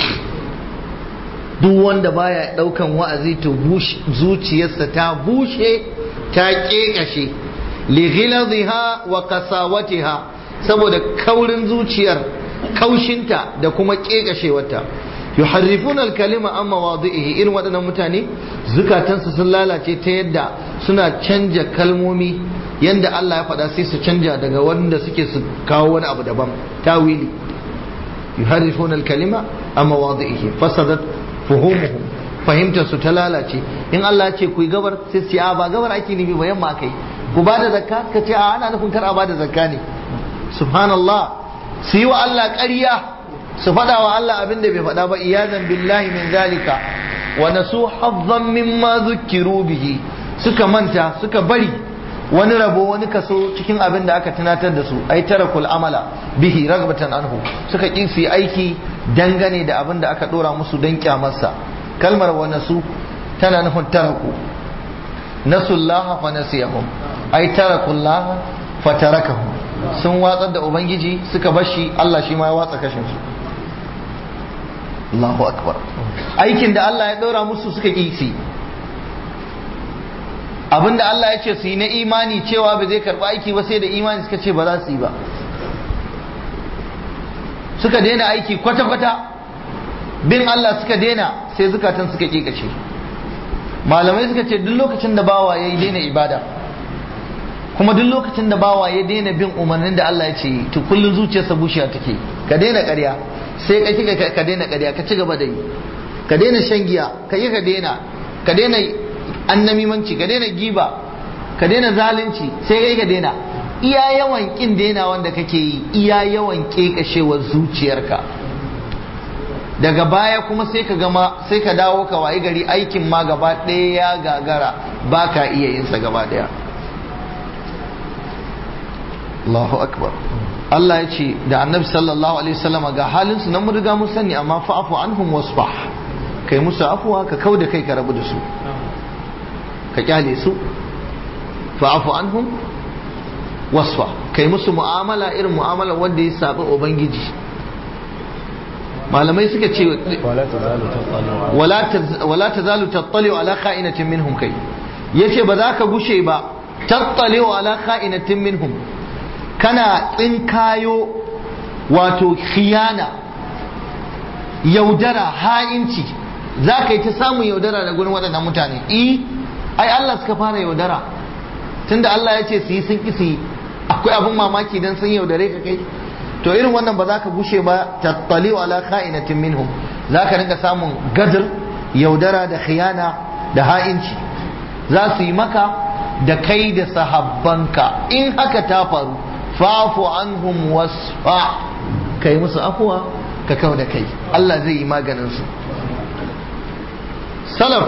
duk wanda baya daukan wa'azi to zuciyarsa ta bushe ta kekashe li ghilazha wa qasawatiha saboda kaurin zuciyar kaushinta da kuma kekashewarta yuharrifuna al-kalima an mawadi'ihi irin waɗannan mutane zukatansu sun lalace ta yadda suna canja kalmomi yanda Allah ya faɗa sai su canja daga wanda suke su kawo wani abu daban tawili yuharrifuna al-kalima an mawadi'ihi fasadat fuhumuhum fahimtar su ta lalace in Allah ya ce ku yi gabar sai su a ba gabar ake nufi ba yamma akai ku ba da zakka ka ce a ana nufin kar a ba da zakka ne subhanallah su yi wa Allah ƙarya su faɗa wa Allah abin da bai faɗa ba iyazan billahi min zalika wa nasu hazzan mimma zukkiru bihi suka manta suka bari wani rabo wani kaso cikin abin da aka tunatar da su ai tarakul amala bihi ragbatan anhu suka ƙi su yi aiki dangane da abin da aka ɗora musu don kyamarsa kalmar wa nasu tana nufin taraku nasullaha fa nasiyahum ai tarakullaha fa tarakahum sun watsar da ubangiji suka bashi Allah shi ma ya watsa kashin su Allahu akbar aikin da Allah ya ɗora musu suka ƙi su abinda Allah ya ce su yi na imani cewa ba zai karɓi aiki ba sai da imani suka ce ba za su yi ba suka daina aiki kwata-kwata bin Allah suka daina sai zukatan suka ƙiƙace malamai suka ce duk lokacin da bawa ya yi daina ibada kuma duk lokacin da bawa ya daina bin umarnin da Allah ya ce to kullum zuciyarsa bushiya take ka daina ƙarya sai ka kika ka daina ƙarya ka ci gaba da yi ka daina shan giya ka yi ka daina ka daina annamimanci ka daina giba ka daina zalunci sai kai ka daina iya yawan kin daina wanda kake yi iya yawan kekashewar zuciyarka daga baya kuma sai ka gama sai ka dawo ka wayi gari aikin ma gaba ɗaya ya gagara ba ka iya yin sa gaba ɗaya Allahu akbar Allah ya ce da annabi sallallahu alaihi wasallama ga halin su nan mun riga mun sani amma fa'fu anhum wasfah kai musu afuwa ka kau da kai ka rabu da su ka kyale su fa'fu anhum wasfa kai musu mu'amala irin mu'amala wanda ya sabi ubangiji malamai suka ce wala tazalu tattali'u ala kha'inatin minhum kai yace ba za ka gushe ba tattali'u ala kha'inatin minhum kana tsinkayo wato khiyana yaudara ha'inci za ka yi ta samun yaudara da gurin waɗannan mutane i ai Allah suka fara yaudara tunda Allah ya ce su yi sun ƙi su yi akwai abin mamaki don sun yaudare ka kai to irin wannan ba za ka gushe ba tattaliu ala kha'inatin minhum za ka rinka samun gadar yaudara da khiyana da ha'inci za su yi maka da kai da sahabbanka in haka ta faru fa'fu anhum wasfa kai musu afuwa ka kau da kai Allah zai yi maganin su salaf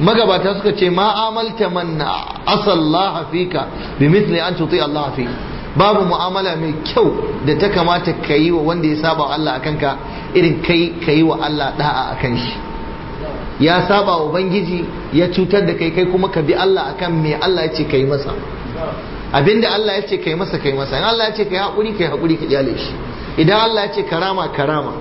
magabata suka ce ma amalta man asallaha fika bi mithli an tuti Allah fi babu mu'amala mai kyau da ta kamata ka yi wa wanda ya saba wa Allah akan ka irin kai ka yi wa Allah da'a akan shi ya saba wa ubangiji ya cutar da kai kai kuma ka bi Allah akan me Allah ya ce ka yi masa abinda Allah ya ce ka yi masa ka yi masa in Allah ya ce ka yi haƙuri ka yi haƙuri ka kyale shi idan Allah ya ce karama karama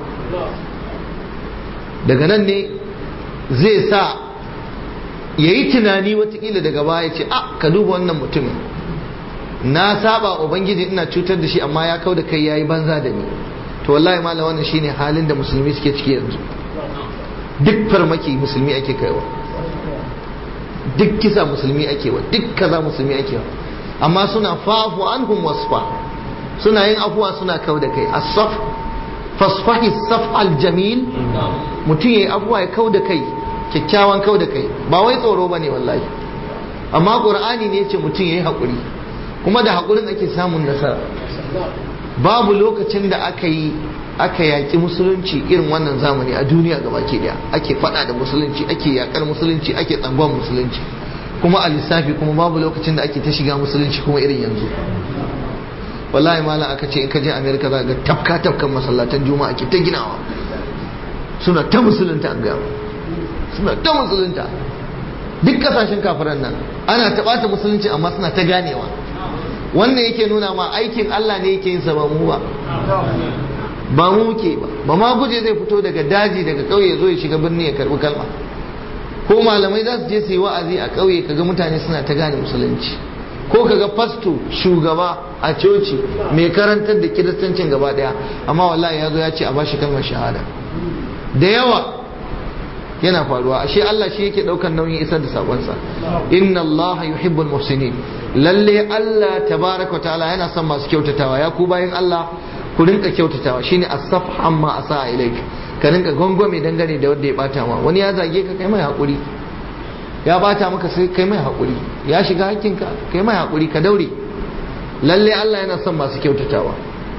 daga nan ne zai sa ya yi tunani watakila daga baya ce a ka duba wannan mutumin na saba ubangiji ina cutar da shi amma ya kau da kai ya yi banza da ni to wallahi malam wannan shine halin da musulmi suke ciki yanzu duk farmaki musulmi ake kaiwa duk kisa musulmi ake wa duk kaza musulmi ake wa amma suna fafu anhum wasfa suna yin afuwa suna kau da kai as-saf fasfahi saf al-jamil mutum yayi afuwa ya kau da kai kyakkyawan kau da kai ba wai tsoro bane wallahi amma qur'ani ne yace mutum yayi hakuri kuma da hakurin ake samun nasara babu lokacin da aka yi aka yaƙi musulunci irin wannan zamani a duniya gabaki daya ake faɗa da musulunci ake yaƙar musulunci ake tsangon musulunci kuma a lissafi kuma babu lokacin da ake ta shiga musulunci kuma irin yanzu wallahi malam aka ce in ka je america za ga tafka tafkan masallatan juma'a ke ta ginawa suna ta musulunta an gaya suna ta musulunta duk kasashen kafiran nan ana taɓata musulunci amma suna ta ganewa wannan yake nuna ma aikin Allah ne yake yin sa ba mu ba ba mu muke ba ba ma guje zai fito daga daji daga ƙauye zo ya shiga birni ya karbi kalma ko malamai za su je su yi wa'azi a ƙauye kaga mutane suna ta gane musulunci ko kaga fasto shugaba a coci mai karantar da kiristancin gaba daya amma wallahi ya zo ya ce a bashi kalmar shahada da yawa yana faruwa ashe Allah shi yake daukar nauyin isar da sakonsa inna Allah yuhibbul muhsinin lalle Allah tabaraka ta'ala yana son masu kyautatawa ya ku bayan Allah ku rinka kyautatawa shine as-saf amma asa ilaik ka rinka gongome dangane da wanda ya bata ma wani ya zage ka kai mai hakuri ya bata maka sai kai mai hakuri ya shiga hakkinka kai mai hakuri ka daure lalle Allah yana son masu kyautatawa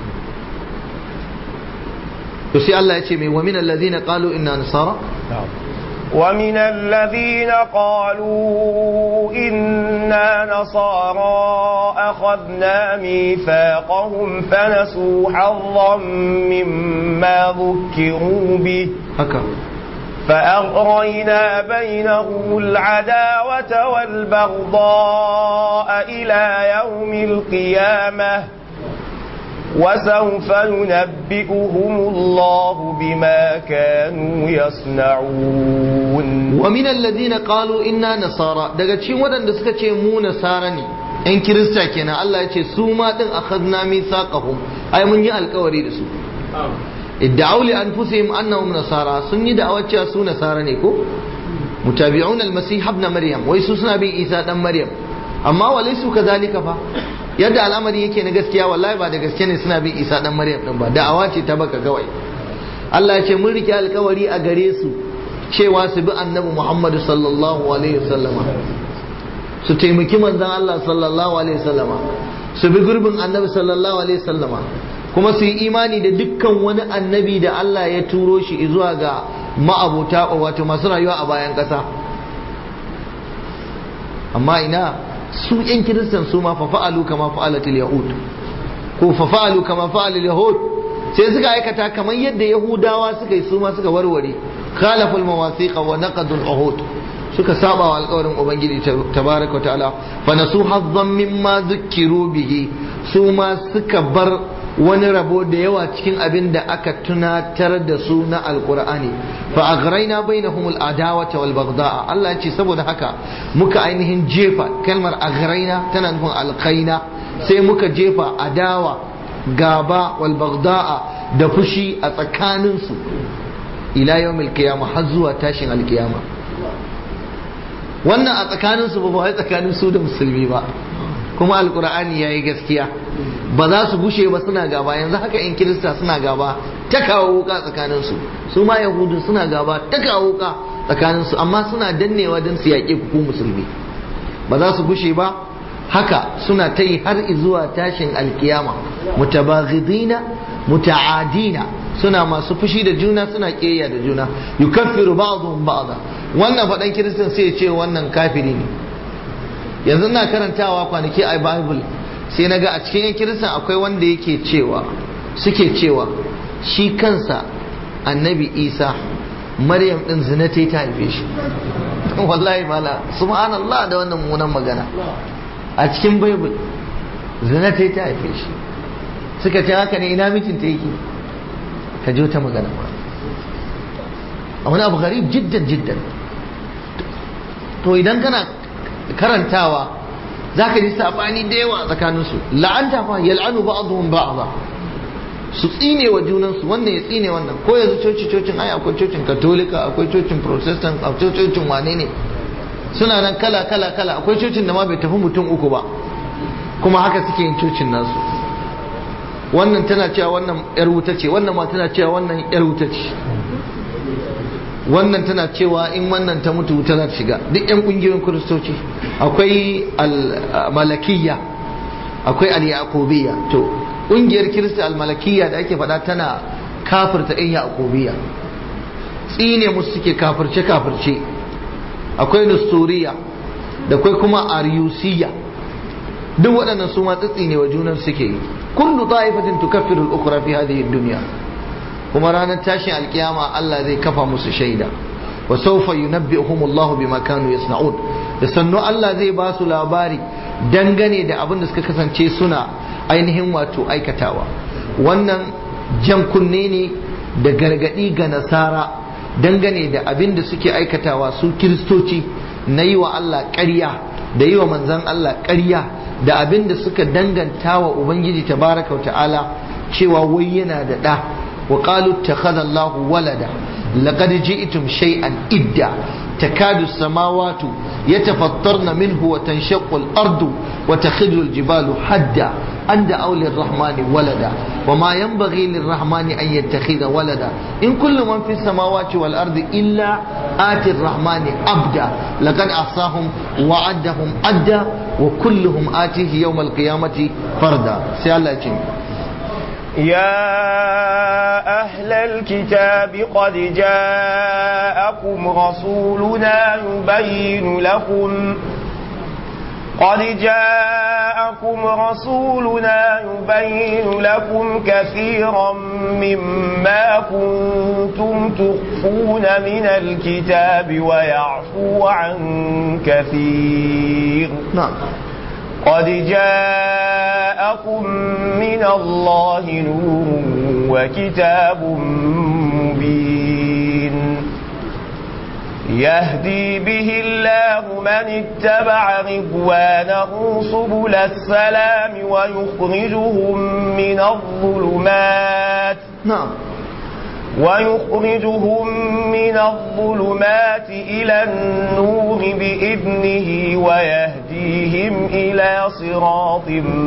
to sai Allah ya ce mai wa min allazina qalu inna nasara ومن الذين قالوا إنا نصارى أخذنا ميثاقهم فنسوا حظا مما ذكروا به haka فأغرينا بينهم العداوة والبغضاء إلى يوم القيامة وسوف ينبئهم الله بما كانوا يصنعون ومن الذين قالوا إنا نصارى daga cikin waɗanda suka ce mu nasara ne ‘yan kirista kenan Allah ya ce su ma ɗin akhadna mithaqahum ai mun yi alkawari da su idda'u li anfusihim annahum nasara sun yi da'awar cewa su nasara ne ko mutabi'un al-masih ibn maryam wai su suna bin isa dan maryam amma walai su kazalika fa yadda al'amari yake na gaskiya wallahi ba da gaske ne suna bin isa dan maryam din ba da'awa ce ta baka kawai Allah ya ce mun rike alkawari a gare su cewa su bi annabi Muhammad sallallahu alaihi wasallama su taimaki manzon Allah sallallahu alaihi wasallama su bi gurbin annabi sallallahu alaihi wasallama kuma su yi imani da dukkan wani annabi da Allah ya turo shi zuwa ga ma'abuta wato masu rayuwa a bayan ƙasa amma ina su yan kiristan su ma fa fa'alu kama fa'alatul yahud ko fa fa'alu kama fa'alul yahud sai suka aikata kamar yadda yahudawa suka yi su ma suka warware khalaful mawasiqa wa naqadul uhud suka saba wa alƙawarin ubangiji tabaraka ta'ala fa nasu hazzan mimma zukkiru bihi su ma suka bar wani rabo da yawa cikin abin da aka tunatar da su na alkur'ani fa aghraina bainahum al-adawata wal baghda'a Allah ya ce saboda haka muka ainihin jefa kalmar aghraina tana nufin alqaina sai muka jefa adawa gaba wal baghda'a da fushi a tsakanin su ila yawmil qiyamah har zuwa tashin alkiyama wannan a tsakanin su ba wai tsakanin su da musulmi ba kuma alkur'ani yayi gaskiya ba za su gushe ba suna gaba yanzu haka in kirista suna gaba ta kawo wuka tsakaninsu su ma yahudu suna gaba ta kawo wuka tsakaninsu amma suna dannewa don su yaƙe ku musulmi ba za su gushe ba haka suna ta yi har zuwa tashin alkiyama mutabaghidina muta'adina suna masu fushi da juna suna ƙeya da juna yukaffiru ba'dhum ba'dha wannan faɗan kiristan sai ya ce wannan kafiri ne yanzu na karantawa kwanaki a bible sai na ga a cikin yan kiristan akwai wanda yake cewa suke cewa shi kansa annabi isa maryam din zina ta ta haife shi wallahi mala subhanallah da wannan munan magana a cikin bible zina ta ta haife shi suka ce haka ne ina mijinta yake ka ji wata magana a wani abu garib jiddan jiddan to idan kana karantawa za ka ji sabani da yawa tsakaninsu la'anta fa yal'anu ba'dhum ba'dha su tsine wa junansu wannan ya tsine wannan ko yanzu coci cocin ai akwai cocin katolika akwai cocin protestant akwai cocin wane ne suna nan kala kala kala akwai cocin da ma bai tafi mutum uku ba kuma haka suke yin cocin nasu wannan tana cewa wannan yar wuta ce wannan ma tana cewa wannan yar wuta ce wannan tana cewa in wannan ta mutu wuta za ta shiga duk yan kungiyoyin kiristoci akwai al-malakiyya akwai al-yaqubiyya to kungiyar kirista al-malakiyya da ake faɗa tana kafirta yan yaqubiyya tsine musu suke kafirce kafirce akwai nusturiya da akwai kuma ariyusiyya duk waɗannan su ma tsitsine wa junan suke yi kullu ta'ifatin tukaffiru al-ukhra fi hadhihi ad-dunya kuma ranar tashin alkiyama Allah zai kafa musu shaida wa sawfa yunabbi'uhum Allah bima kanu yasna'un da sannu Allah zai ba su labari dangane da abin da suka kasance suna ainihin wato aikatawa wannan jan kunne ne da gargadi ga nasara dangane da abin da suke aikatawa su kiristoci na yi wa Allah ƙarya da yi wa manzan Allah ƙarya da abin da suka danganta wa Ubangiji tabaraka wa ta'ala cewa wai yana da ɗa وقالوا اتخذ الله ولدا لقد جئتم شيئا إدا تكاد السماوات يتفطرن منه وتنشق الأرض وتخذ الجبال حدا أن دعوا للرحمن ولدا وما ينبغي للرحمن أن يتخذ ولدا إن كل من في السماوات والأرض إلا آتي الرحمن عبدا لقد أحصاهم وعدهم عدا وكلهم آتيه يوم القيامة فردا سيالله يا أهل الكتاب قد جاءكم رسولنا يبين لكم قد جاءكم رسولنا يبين لكم كثيرا مما كنتم تخفون من الكتاب ويعفو عن كثير نعم قد جاءكم من الله نور وكتاب مبين يهدي به الله من اتبع رضوانه سبل السلام ويخرجهم من الظلمات نعم ويخرجهم من الظلمات إلى النور بإذنه ويهديهم إلى صراط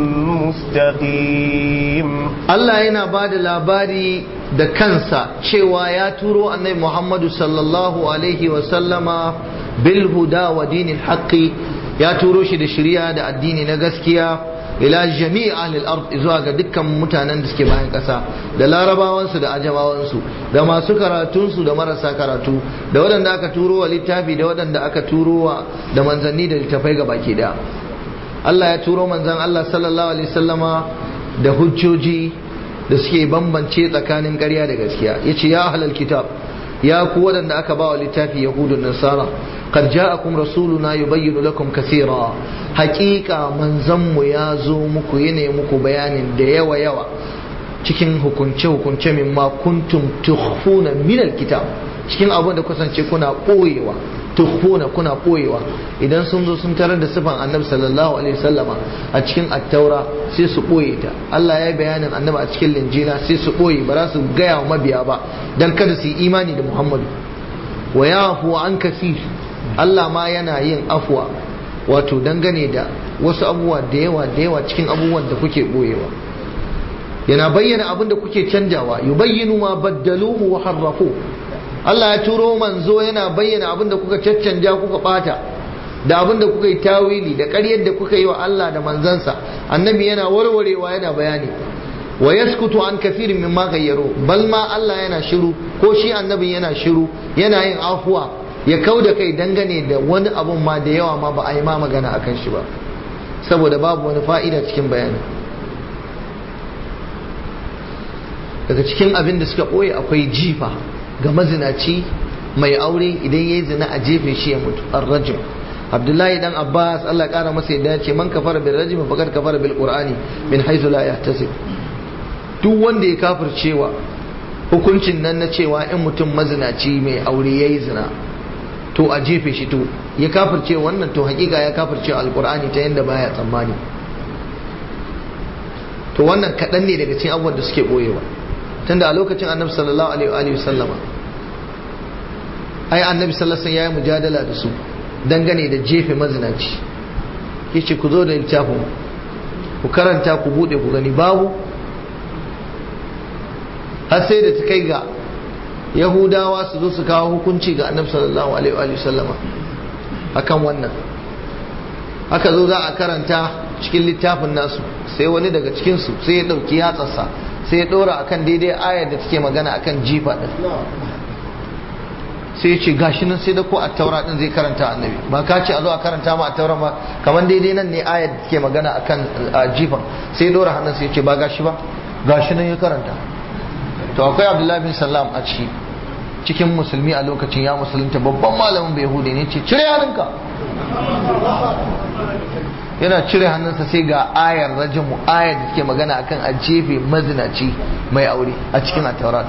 مستقيم Allah yana ba da labari da kansa cewa ya turo annabi Muhammadu sallallahu alaihi wasallama bil huda wa dinil haqqi ya turo shi da shari'a da addini na gaskiya ila jami'i ahlil ard zuwa ga dukkan mutanen da suke bayan ƙasa da larabawansu da ajamawansu da masu karatunsu da marasa karatu da waɗanda aka turo wa littafi da waɗanda aka turo wa da manzanni da littafai ga baki da Allah ya turo manzan Allah sallallahu alaihi wasallama da hujjoji da suke bambance tsakanin ƙarya da gaskiya yace ya ahlal kitab ya ku waɗanda aka ba wa littafi yahudun nasara qad ja'akum rasuluna yubayyinu lakum kaseera haƙiƙa manzanmu ya zo muku yana muku bayanin da yawa yawa cikin hukunce hukunce min ma kuntum tukhfuna min alkitab cikin abin da kusance kuna ɓoyewa tukhfuna kuna ɓoyewa idan sun zo sun tarar da sifan annabi sallallahu alaihi wasallama a cikin attaura sai su ɓoye ta Allah ya yi bayanin annabi a cikin linjila sai su ɓoye ba za su gaya wa mabiya ba dan kada su yi imani da Muhammadu wa yafu an kasir Allah ma yana yin afwa wato dangane da wasu abubuwa da yawa da yawa cikin abubuwan da kuke ɓoyewa yana bayyana abin da kuke canjawa yubayyinu ma baddaluhu wa harrafu Allah ya turo manzo yana bayyana abin da kuka caccanja kuka bata da abin da kuka yi tawili da ƙaryar da kuka yi wa Allah da manzansa annabi yana warwarewa yana bayani wa yaskutu an kafirin mimma gayyaru bal ma Allah yana shiru ko shi annabin yana shiru yana yin afuwa ya kau da kai dangane da wani abun ma da yawa ma ba a yi ma magana akan shi ba saboda babu wani fa'ida cikin bayani daga cikin abin da suka ɓoye akwai jifa ga mazinaci mai aure idan ya yi zina a jefe shi ya mutu ar-rajim abdullahi dan abbas allah kara masa yadda ya ce man kafara bil rajim faqad kafara bil qur'ani min haythu la yahtasib duk wanda ya kafircewa hukuncin nan na cewa in mutum mazinaci mai aure yayi zina to a jefe shi to ya kafirce wannan to hakika ya kafirce alqur'ani ta yanda baya tsammani to wannan kaɗan ne daga cikin abubuwan da suke boyewa tunda a lokacin annabi sallallahu alaihi wa sallama ai annabi sallallahu alaihi yayi mujadala da su dangane da jefe mazinaci yace ku zo da littafin ku karanta ku bude ku gani babu har sai da ta kai ga yahudawa su zo su kawo hukunci ga annabi sallallahu alaihi wa sallama akan wannan aka zo za a karanta cikin littafin nasu sai wani daga cikinsu sai ya ɗauki yatsarsa sai ya ɗora akan daidai ayar da take magana akan jifa ɗin sai ya ce gashi nan sai da ko a taura ɗin zai karanta annabi ba ka ce a zo a karanta ma a taura ba kamar daidai nan ne ayar da take magana akan jifan sai ya ɗora hannun sai ya ce ba gashi ba gashi nan ya karanta to akwai abdullahi bin salam a ciki cikin musulmi a lokacin ya musulunta babban malamin bai yahudi ne ce cire hannunka yana cire hannunsa sai ga ayar rajimu ayar da ke magana akan a jefe mazinaci mai aure a cikin ataurat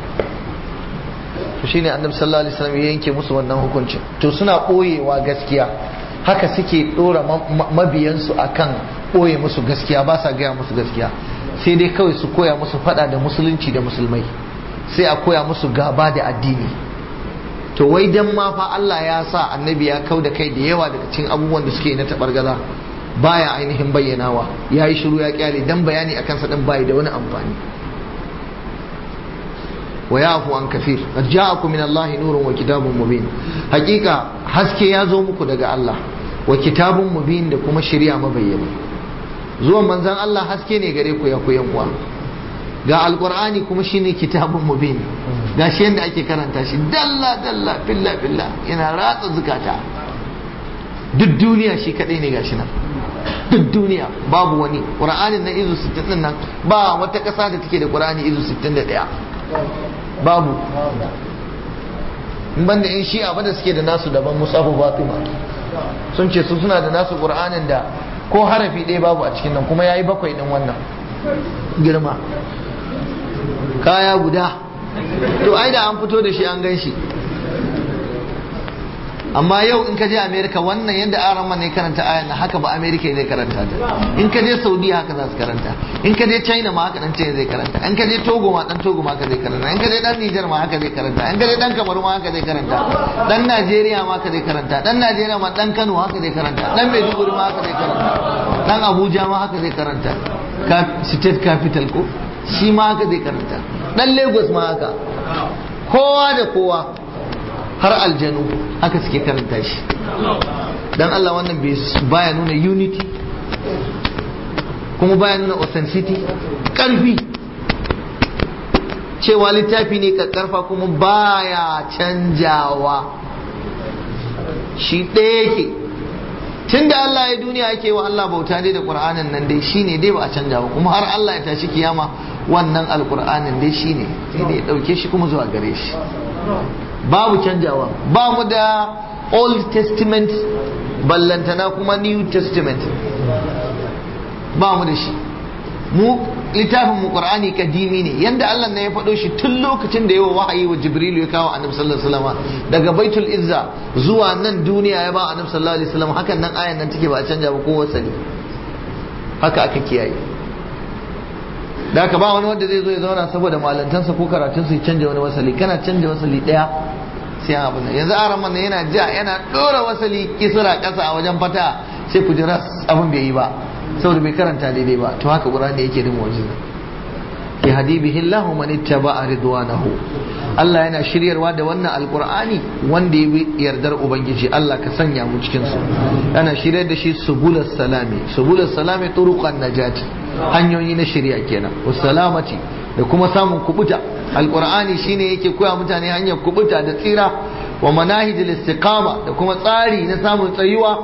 to shine annabi sallallahu alaihi wasallam ya yanke musu wannan hukuncin to suna boyewa gaskiya haka suke dora mabiyansu akan boye musu gaskiya ba sa gaya musu gaskiya sai dai kawai su koya musu fada da musulunci da musulmai sai a koya musu gaba da addini to wai dan ma fa Allah ya sa annabi ya kau da kai da yawa daga cikin abubuwan da suke na tabargaza baya ainihin bayyanawa ya yi shiru ya kyale dan bayani akan sa din bai da wani amfani wa yafu an kafir qad ja'akum min Allah nurun wa kitabun mubin hakika haske ya zo muku daga Allah wa kitabun mubin da kuma shari'a mabayyana zuwan manzon Allah haske ne gare ku ya ku yan uwa ga alqur'ani kuma shine kitabun mubin ga shi yanda ake karanta shi dalla dalla billa billa yana ratsa zukata duk duniya shi kadai ne gashi nan duk duniya babu wani qur'anin na izu 60 din nan ba wata kasa da take da qur'ani izu 61 babu in banda in shi'a ba da suke da nasu daban musafu fatima sun ce su suna da nasu qur'anin da ko harafi ɗaya babu a cikin nan kuma yayi bakwai din wannan girma kaya guda to ai da an fito da shi an gan shi amma yau in ka je america wannan yadda aran ne karanta ayan na haka ba america zai karanta ta in ka je saudi haka za su karanta in ka je china ma haka dan china zai karanta in ka je togo ma dan togo ma haka zai karanta in ka je dan niger ma haka zai karanta in ka je dan kamaru ma haka zai karanta dan najeriya ma haka zai karanta dan najeriya ma dan kano haka zai karanta dan maiduguri ma haka zai karanta dan abuja ma haka zai karanta state capital ko shi ma haka zai karanta dan lagos ma haka kowa da kowa har aljanu haka suke karanta shi dan Allah wannan baya nuna unity kuma baya nuna authenticity karfi cewa littafi ne karfa kuma baya canjawa shi ɗaya yake tun da Allah ya duniya ake wa Allah bauta dai da Qur'anin nan dai shine dai ba a canja ba kuma har Allah ya tashi kiyama wannan alqur'anin dai shine sai dai ya dauke shi kuma zuwa gare shi babu canjawa ba mu da old testament ballantana kuma new testament ba mu da shi mu littafin mu qur'ani kadimi ne yanda Allah ne ya faɗo shi tun lokacin da yawa wahayi wa jibril ya kawo annabi sallallahu alaihi wasallam daga baitul izza zuwa nan duniya ya ba annabi sallallahu alaihi wasallam hakan nan ayan nan take ba a canja ba ko wasali haka aka kiyaye da haka ba wani wanda zai zo ya zauna saboda malantansa ko karatunsa ya canja wani wasali kana canja wasali daya sai an abin yanzu aran man yana ja yana dora wasali kisra kasa a wajen fata sai ku jira abin bai yi ba saboda bai karanta daidai ba to haka qur'ani yake da mu'jiza ya hadi bihi Allah man ittaba'a ridwanahu Allah yana shiryarwa da wannan alqur'ani wanda ya bi yardar ubangiji Allah ka sanya mu cikin su yana shiryar da shi subulus salami subulus salami turuqan najati hanyoyi na shari'a kenan wasalamati da kuma samun kubuta alqur'ani shine yake koya mutane hanyar kubuta da tsira wa manahijul istiqama da kuma tsari na samun tsayuwa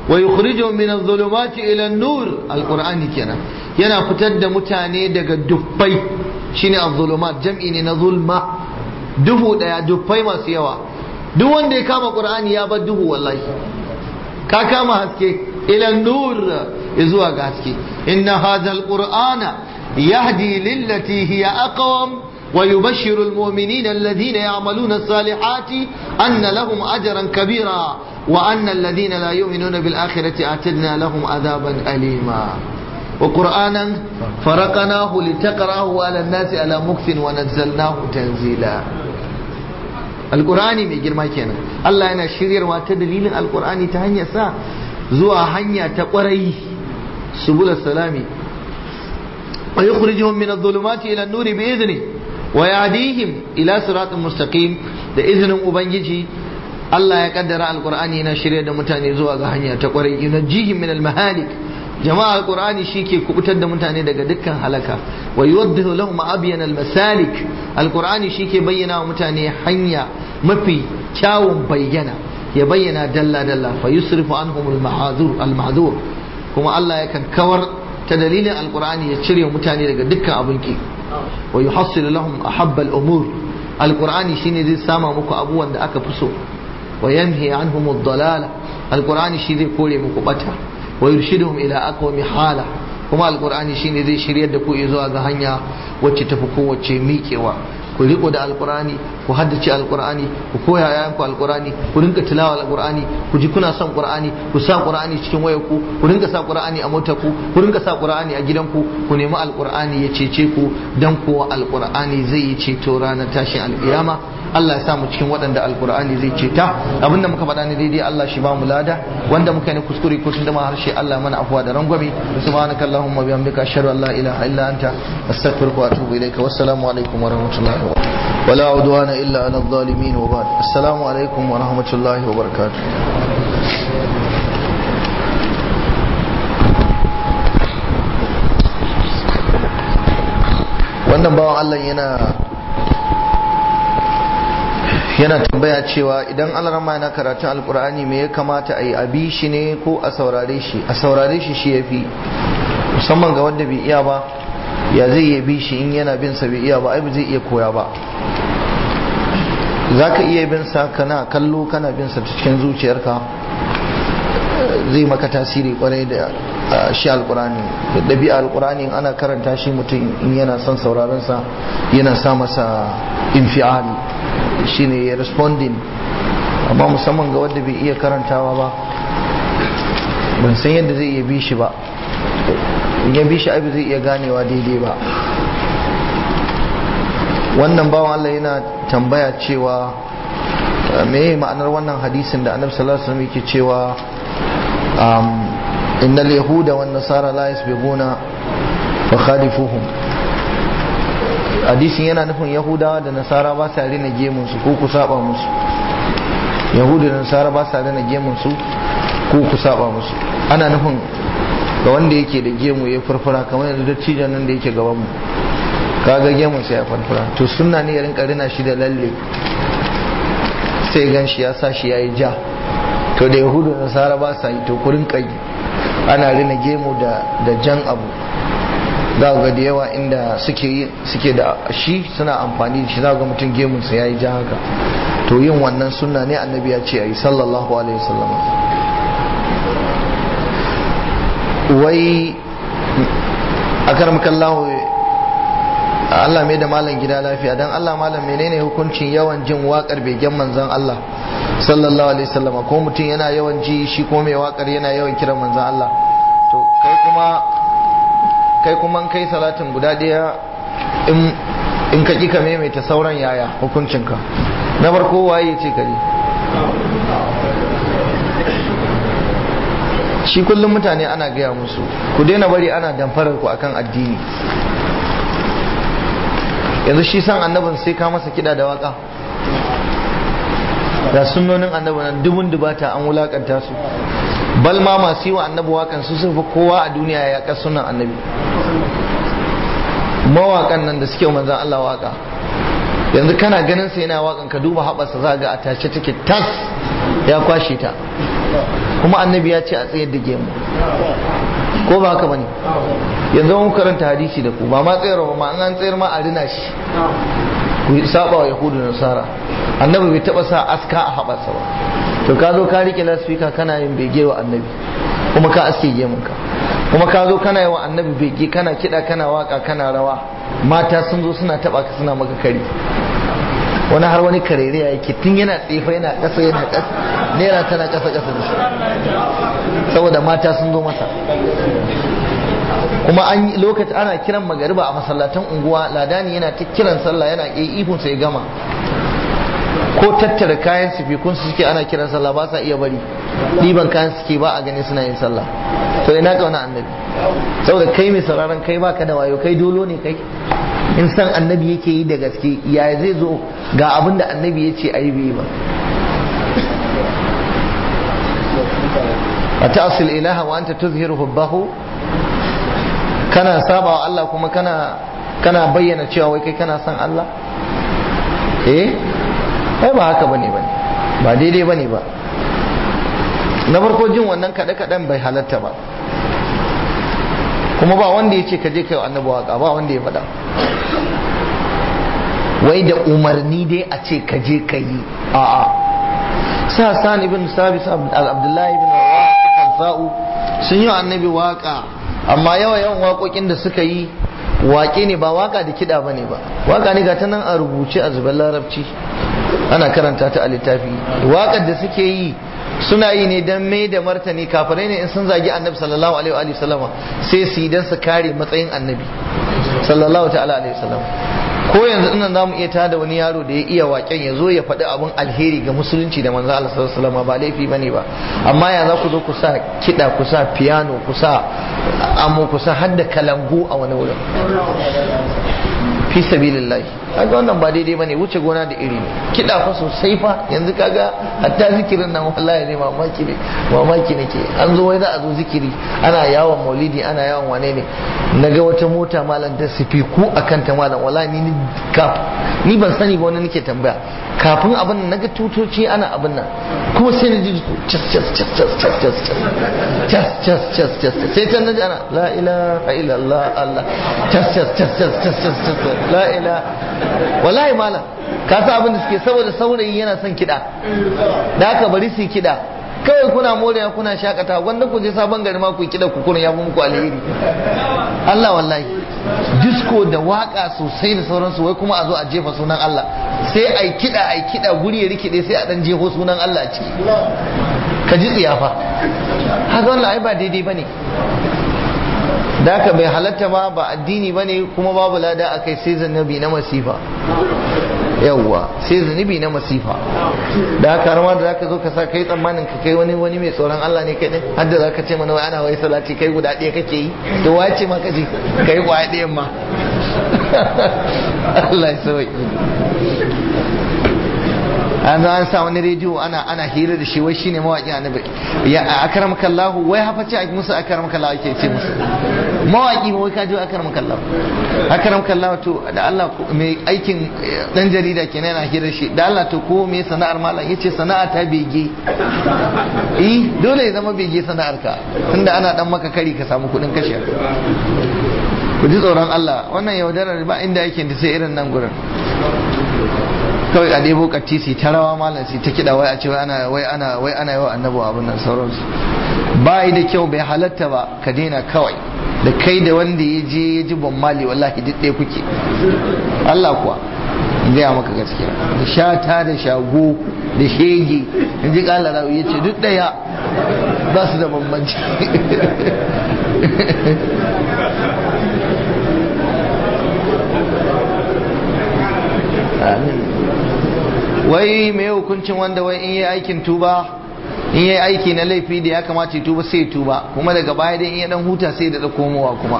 wa yukhrijuhum min adh-dhulumati ila an-nur alqur'ani kenan yana fitar da mutane daga dubbai shine adh-dhulumat jam'i ne na zulma duhu daya dubbai masu yawa duk wanda ya kama qur'ani ya bar duhu wallahi ka kama haske ila nur zuwa ga haske inna hadha alqur'ana yahdi lillati hiya aqwam ويبشر المؤمنين الذين يعملون الصالحات أن لهم أجرا كبيرا وأن الذين لا يؤمنون بالآخرة أعتدنا لهم عذابا أليما وقرآنا فرقناه لتقرأه على الناس على مكث ونزلناه تنزيلا القرآن mai girma kenan Allah yana shiryarwa ta dalilin alkur'ani ta hanyar sa zuwa hanya ta kwarai subul salami wa yukhrijuhum min adh-dhulumati ila an-nuri bi idhni wa yahdihim ila siratin mustaqim da izinin ubangiji Allah ya kaddara alkur'ani yana shirya da mutane zuwa ga hanya ta kwarai yunajjihim min al-mahalik jama'a alqur'ani shike kubutar da mutane daga dukkan halaka wa yuwaddihu lahum abyan almasalik alqur'ani shike bayyana wa mutane hanya mafi kyawun bayyana ya bayyana dalla dalla fa yusrifu anhum almahzur almahzur kuma Allah yakan kawar ta dalilin alqur'ani ya cire mutane daga dukkan abin ki wa yuhassilu lahum ahabba al-umur alqur'ani shine zai sama muku abubuwan da aka fi so wa yanhi anhum ad-dalala alqur'ani shi zai kore muku bata wa yurshiduhum ila aqwami hala kuma alqur'ani shine zai shiryar da ku zuwa ga hanya wacce tafi kowace miƙewa ku riko da alqur'ani ku haddace alqur'ani ku koya yayan ku alqur'ani ku rinka tilawa alqur'ani ku ji kuna son qur'ani ku sa qur'ani cikin wayar ku ku rinka sa qur'ani a motar ku ku rinka sa qur'ani a gidan ku ku nemi alqur'ani ya cece ku dan kuwa alqur'ani zai yi ceto ranar tashin alƙiyama Allah ya sa mu cikin waɗanda alkur'ani zai ce ta abinda muka faɗa ne daidai Allah shi ba mu lada wanda muka yi kuskure ko tunda ma harshe Allah mana afuwa da rangwame subhanaka allahumma bihamdika ashhadu an la ilaha illa anta astaghfiruka wa atubu ilayka wassalamu alaikum wa rahmatullahi wa wala udwana illa ala adh-dhalimin wa ba'd assalamu alaikum wa rahmatullahi wa barakatuh wannan bawan Allah yana yana tambaya cewa idan alarama yana karatun alkur'ani me ya kamata a yi a bi shi ne ko a saurare shi a saurare shi shi ya fi musamman ga wanda bai iya ba ya zai iya bi shi in yana bin sa bai iya ba ai ba zai iya koya ba za ka iya bin sa kana kallo kana bin sa cikin zuciyarka zai maka tasiri kwarai da shi alkurani da ɗabi'a alkurani ana karanta shi mutum in yana son sauraron sa yana sa masa infiali shine ya responding amma musamman ga wanda bai iya karantawa ba ban san yadda zai iya bi shi ba in ya bi shi abu zai iya ganewa daidai ba wannan bawan Allah yana tambaya cewa me ma'anar wannan hadisin da annabi sallallahu alaihi wasallam yake cewa innal yahuda wan nasara la yasbiquna fa khalifuhum hadisin yana nufin yahudawa da nasara ba sa rina gemunsu ko ku saba musu yahudu da nasara ba sa rina gemunsu ko ku saba musu ana nufin ga wanda yake da gemu ya farfara kamar yanzu dattijan nan da yake gaban mu kaga gemun sai ya farfara to sunna ne ya rinka rina shi da lalle sai gan shi ya sa shi yayi ja to da yahudu da nasara ba sa yi to ku rinka yi ana rina gemu da da jan abu za ga da yawa inda suke suke da shi suna amfani da shi za ga mutum gemunsa ya yi ja haka to yin wannan sunna ne annabi ya ce a yi sallallahu alaihi wasallam wai a karmakallahu Allah mai da malam gida lafiya don Allah malam menene hukuncin yawan jin waƙar begen manzan Allah sallallahu alaihi wasallam ko mutum yana yawan ji shi ko mai waƙar yana yawan kiran manzan Allah to kai kuma kai kuma kai salatin guda ɗaya in ka ƙi ka maimaita sauran yaya hukuncinka na farko waye ce kare shi kullum mutane ana gaya musu ku daina bari ana damfarar ku akan addini yanzu shi san annabin sai ka masa kiɗa da waka da sunnonin annabi nan dubun dubata an wulakanta su bal ma masu yi wa annabi wakan su sun fi kowa a duniya ya ka sunan annabi mawakan nan da suke manzan Allah waka yanzu kana ganin sa yana wakan ka duba haɓarsa za ga a tace take tas ya kwashe ta kuma annabi ya ce a tsayar da gemu ko ba haka bane yanzu mun karanta hadisi da ku ba ma tsayar ba ma an tsayar ma a rina shi ku saba wa yahudu da nasara annabi bai taba sa aska a haɓarsa ba to ka zo ka rike lasfika kana yin bege wa annabi kuma ka aske gemunka kuma ka zo kana yi wa annabi bege kana kiɗa kana waka kana rawa mata sun zo suna taba ka suna maka kari wani har wani karere ya yake tun yana tsefa yana ƙasa yana ƙasa naira tana ƙasa ƙasa da saboda mata sun zo masa kuma an lokaci ana kiran magariba a masallatan unguwa ladani yana ta kiran sallah yana ihun sai gama ko tattara kayan sifikun su suke ana kiran sallah ba sa iya bari ɗiban kayan suke ba a gani suna yin sallah to ina kauna annabi saboda kai mai sauraron kai baka da wayo kai dolo ne kai in san annabi yake yi da gaske ya zai zo ga abin da annabi ya ce ayi bai ba a ta'asil ilaha wa anta tuzhiru hubbahu kana saba wa Allah kuma kana kana bayyana cewa wai kai kana son Allah eh ai ba haka bane bane ba daidai bane ba na farko jin wannan kaɗe kaɗen bai halatta ba kuma ba wanda ya ce ka je kai annabi waka ba wanda ya faɗa wai da umarni dai a ce ka je ka yi a'a sa san ibn sabis abdullahi ibn rawaha sa'u sun yi annabi waka amma yawa yawan waƙoƙin da suka yi waƙe ne ba waka da kiɗa ba ne ba waka ne ga ta nan a rubuce a zubar larabci ana karanta ta a littafi waƙar da suke yi suna yi ne don mai da martani kafirai ne in sun zagi annabi sallallahu alaihi wa sallama sai su yi don su kare matsayin annabi sallallahu ta'ala alaihi wa sallam ko yanzu ina zamu iya tada wani yaro da ya iya waken ya zo ya faɗi abin alheri ga musulunci da manzo Allah sallallahu alaihi wasallam ba laifi bane ba amma ya za ku zo ku sa kiɗa ku sa piano ku sa amo ku sa hadda kalangu a wani wurin fi sabilillahi kaga wannan ba daidai bane wuce gona da iri ne kiɗa fa sosai fa yanzu kaga hatta zikirin nan wallahi ne mamaki ne mamaki nake an zo wai za a zo zikiri ana yawon maulidi ana yawon wane ne naga wata mota malam da sifiku akan ta malam wallahi ni kaf ni ban sani ba wani nake tambaya kafin abin nan naga tutoci ana abin nan kuma sai na ji cas cas cas cas cas cas cas cas cas cas sai can naji ana la ilaha illallah Allah cas cas cas cas cas cas la ilaha wallahi malam ka sa abin da suke saboda saurayi yana son kiɗa da haka bari su yi kiɗa kawai kuna morewa kuna shakata wanda ku je sabon gari ma ku yi kiɗa ku kuna ya fi muku alheri Allah wallahi disco da waka sosai da sauransu wai kuma a zo a jefa sunan Allah sai a yi kiɗa a yi kiɗa guri ya rikide sai a ɗan jefo sunan Allah a ciki ka ji tsiyafa haka wannan ai ba daidai ba ne da haka bai halatta ba ba addini ba ne kuma babu lada a kai sai zanabi na masifa yawwa sai zunubi na masifa da haka har ma da zaka zo ka sa kai tsammanin ka kai wani wani mai tsoron Allah ne kai din har da zaka ce mana wai ana wai salati kai guda ɗaya kake yi to wace ma kaje kai kwaya ɗayan ma Allah ya sauki an zo an sa wani rediyo ana ana hira da shi wai shine mawaki annabi ya akramaka Allah wai hafa ce musu akramaka Allah ake ce musu mawaki wai ka ji akramaka Allah akramaka Allah to da Allah mai aikin dan jarida kenan yana hira shi da Allah to ko me sana'ar malam yace sana'a ta bege eh dole ya zama bege sana'ar ka tunda ana dan maka kari ka samu kudin kashe ku ji tsoron Allah wannan yaudarar ba inda yake da sai irin nan gurin kawai a debo katisi ta rawa malam sai ta kiɗa wai a ce wai ana wai ana wai ana yawa annabi abin nan sauransu ba yi da kyau bai halatta ba ka daina kawai da kai da wanda ya je ya ji ban mali wallahi duk ɗaya kuke Allah kuwa gaya maka gaskiya da shata da shago da shege in ji ƙala rawu ya ce duk ɗaya ba su da bambanci amin wai mai hukuncin wanda wai in yi aikin tuba in yi aiki na laifi da ya kamata ya tuba sai ya tuba kuma daga baya dai in ya dan huta sai da komowa kuma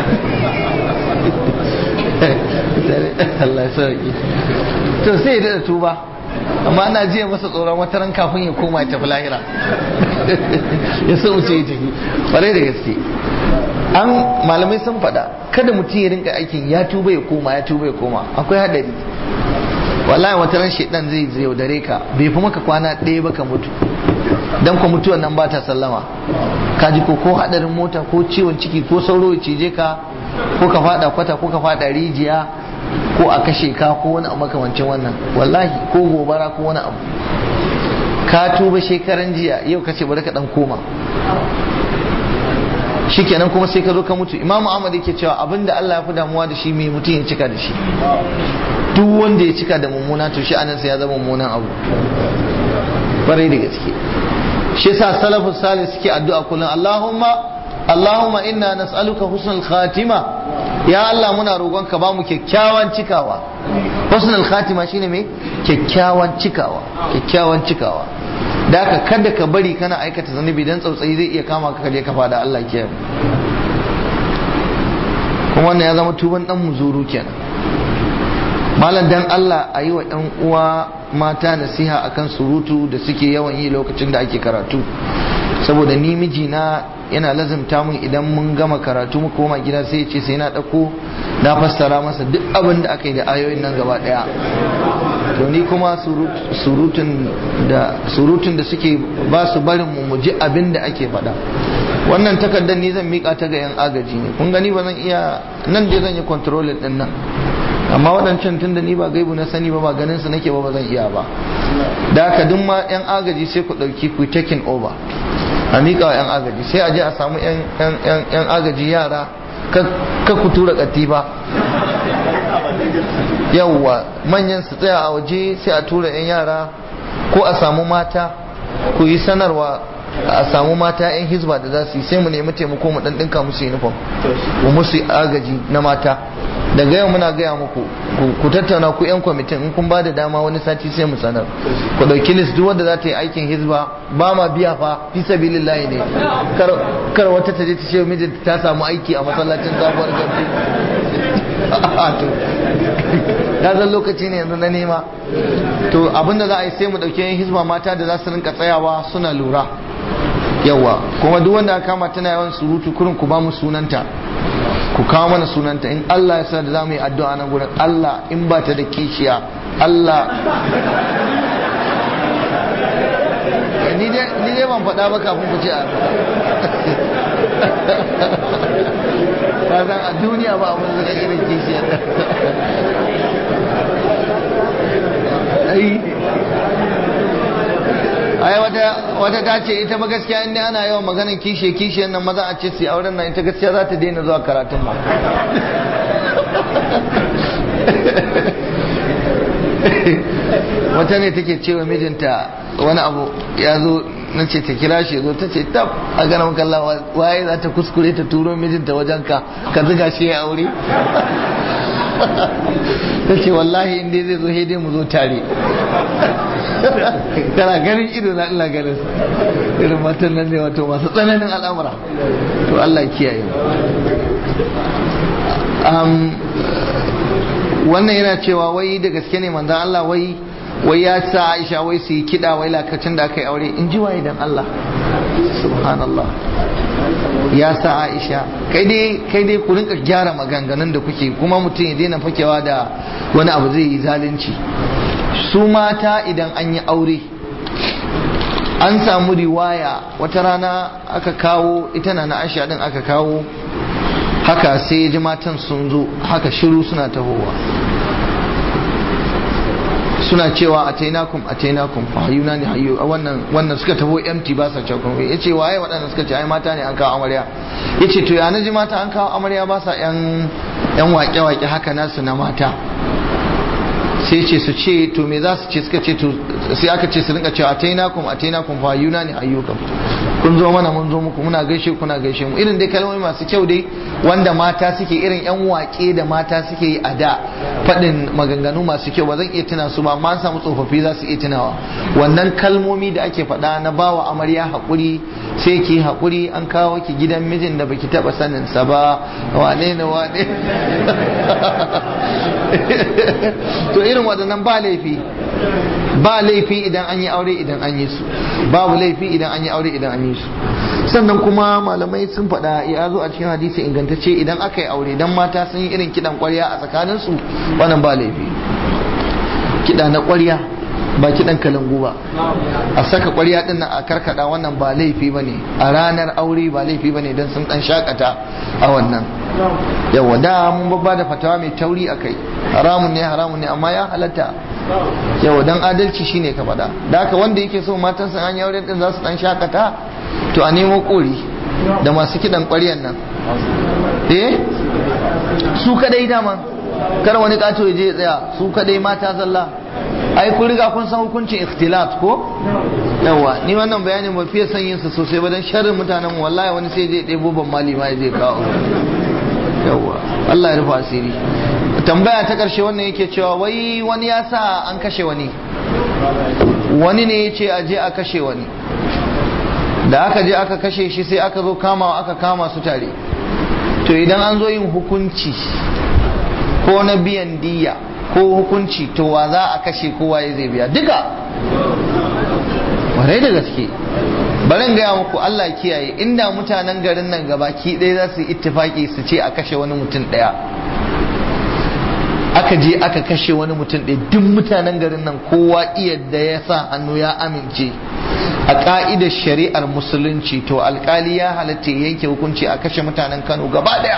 Allah sarki to sai ya da tuba amma ana jiya masa tsoron wata ran kafin ya koma ya tafi lahira ya so wuce ya tafi ƙwarai da gaske an malamai sun faɗa kada mutum ya rinka aikin ya tuba ya koma ya tuba ya koma akwai hadari wallahi wata ran shedan zai yaudare ka bai fi maka kwana ɗaya ba ka mutu dan ku mutuwan nan ba ta sallama ka ji ko ko hadarin mota ko ciwon ciki ko sauro ya cije ka ko ka fada kwata ko ka fada rijiya ko a kashe ka ko wani abu makamancin wannan wallahi ko gobara ko wani abu ka tuba shekaran jiya yau ka ce bari ka dan koma shikenan kuma sai ka zo ka mutu imamu ahmad yake cewa abinda Allah ya fi damuwa da shi mai mutum ya cika da shi duk wanda ya cika da mummuna to shi anan sai ya zama mummunan abu kwarai da gaske shi yasa salafus salih suke addu'a kullum Allahumma Allahumma inna nas'aluka husnul khatima ya Allah muna roƙon ka bamu kyakkyawan cikawa husnul khatima shine me kyakkyawan cikawa kyakkyawan cikawa da haka kada ka bari kana aikata zanubi dan tsautsayi zai iya kama ka kaje ka fada Allah kiyaye kuma wannan ya zama tuban dan muzuru kenan malam dan Allah a yi wa ɗan uwa mata nasiha akan surutu da suke yawan yi lokacin da ake karatu saboda ni mijina yana lazimta mun idan mun gama karatu mu koma gida sai ya ce sai na ɗauko na fassara masa duk abin da aka yi da ayoyin nan gaba ɗaya to ni kuma surutun da surutun da suke ba su barin mu mu ji abin da ake faɗa wannan takardar ni zan mika ta ga yan agaji ne kun gani ba zan iya nan dai zan yi controlling din nan amma waɗancan tun da ni ba gaibu na sani ba ba ganin su nake ba ba zan iya ba da haka duk ma yan agaji sai ku ɗauki ku taking over a miƙa wa yan agaji sai a je a samu yan agaji yara ka ku tura katifa yawwa manyan su tsaya a waje sai a tura yan yara ko a samu mata ku yi sanarwa a samu mata yan hizba da za su yi sai mu nemi taimako mu dan dinka musu uniform mu musu agaji na mata daga yau muna gaya muku ku tattauna ku yan kwamitin in kun ba da dama wani sati sai mu sanar ku dauki list duk wanda za ta yi aikin hizba ba ma biya fa fi sabilillahi ne kar wata ta je ta ce mijinta ta samu aiki a masallacin sabuwar gambi to ya zan lokaci ne yanzu na nema to abinda za a yi sai mu dauki yan hizba mata da za su rinka tsayawa suna lura yawa kuma duk wanda aka kama tana yawan surutu kurin ku ba mu sunanta ku kawo mana sunanta in Allah ya sa da za mu yi addu'a nan gurin Allah in ba ta da kishiya Allah ni dai ban faɗa ba kafin ku ce a faɗa a duniya ba abin da irin kishiya ai wata wata ta ce ita ba gaskiya inda ana yawan maganin kishe kishe nan maza a ce su auren nan ita gaskiya za ta daina zuwa karatun ba wata ne take cewa mijinta wani abu ya zo na ce ta kira shi zo ta ce tab a ganin kalla waye za ta kuskure ta turo mijinta wajen ka ka ziga shi ya aure ta ce wallahi inda zai zo dai mu zo tare kana ganin ido na ina ganin irin matan nan ne wato masu tsananin al'amura to Allah kiyaye wannan yana cewa wai da gaske ne manzan Allah wai wai ya sa Aisha wai su yi kiɗa wai lakacin da aka yi aure in ji waye dan Allah subhanallah ya sa Aisha kai dai kai dai ku rinka gyara maganganun da kuke kuma mutum ya daina fakewa da wani abu zai yi zalunci su mata idan an yi aure an samu riwaya wata rana aka kawo ita na na Aisha din aka kawo haka sai ji matan sun zo haka shiru suna tahowa suna cewa a tainakum a tainakum fa hayuna ne hayu wannan wannan suka taho empty ba sa cewa ya ce waye waɗanda suka ce ai mata ne an kawo amarya ya ce to ya naji mata an kawo amarya ba sa yan yan wake-wake haka nasu na mata sai ce su ce to me za su ce suka ce to sai aka ce su rinka cewa a tainakum a tainakum fa hayuna ne hayyukum kun zo mana mun zo muku muna gaishe kuna gaishe mu irin dai kalmomi masu kyau dai wanda mata suke irin yan wake da mata suke yi a da faɗin maganganu masu kyau ba zan iya tuna su ba amma an samu tsofaffi za su iya tunawa wannan kalmomi da ake faɗa na bawa amarya haƙuri sai ki haƙuri an kawo ki gidan mijin da baki taɓa sanin sa ba wane ne wane to irin waɗannan ba laifi ba laifi idan an yi aure idan an yi su babu laifi idan an yi aure idan an yi su sannan kuma malamai sun faɗa ya zo a cikin hadisi ingantacce idan aka yi aure idan mata sun yi irin kiɗan ƙwarya a tsakaninsu wannan ba laifi kiɗa na ƙwarya ba kiɗan kalangu ba a saka ƙwarya ɗin nan a karkada wannan ba laifi ba ne a ranar aure ba laifi ba ne don sun ɗan shakata a wannan yawa da mun babba da fatawa mai tauri a kai haramun ne haramun ne amma ya halatta yawa don adalci shine ka faɗa da haka wanda yake so matansa an yi aure ɗin za su ɗan shakata to a nemo ƙori da masu kiɗan ƙwaryan nan eh su kadai dama kar wani kato ya je ya tsaya su kadai mata zalla ai kun riga kun san hukuncin ikhtilat ko yawa ni wannan bayanin ba fiye son yin sa sosai ba dan sharrin mutanen mu wallahi wani sai je ɗebo ban mali ma ya je kawo yawa Allah ya rufa asiri tambaya ta karshe wannan yake cewa wai wani ya sa an kashe wani wani ne ya ce a je a kashe wani da aka je aka kashe shi sai aka zo kama aka kama su tare to idan an zo yin hukunci ko na biyan diya ko hukunci to wa za a kashe kowa ya zai biya duka warai da gaske bari gaya muku Allah kiyaye inda mutanen garin nan gabaki ɗaya za su yi ittifaki su ce a kashe wani mutum ɗaya aka je aka kashe wani mutum ɗaya duk mutanen garin nan kowa iya da ya sa hannu ya amince a ƙa'idar shari'ar musulunci to alkali ya halatta yanke hukunci a kashe mutanen kano gaba ɗaya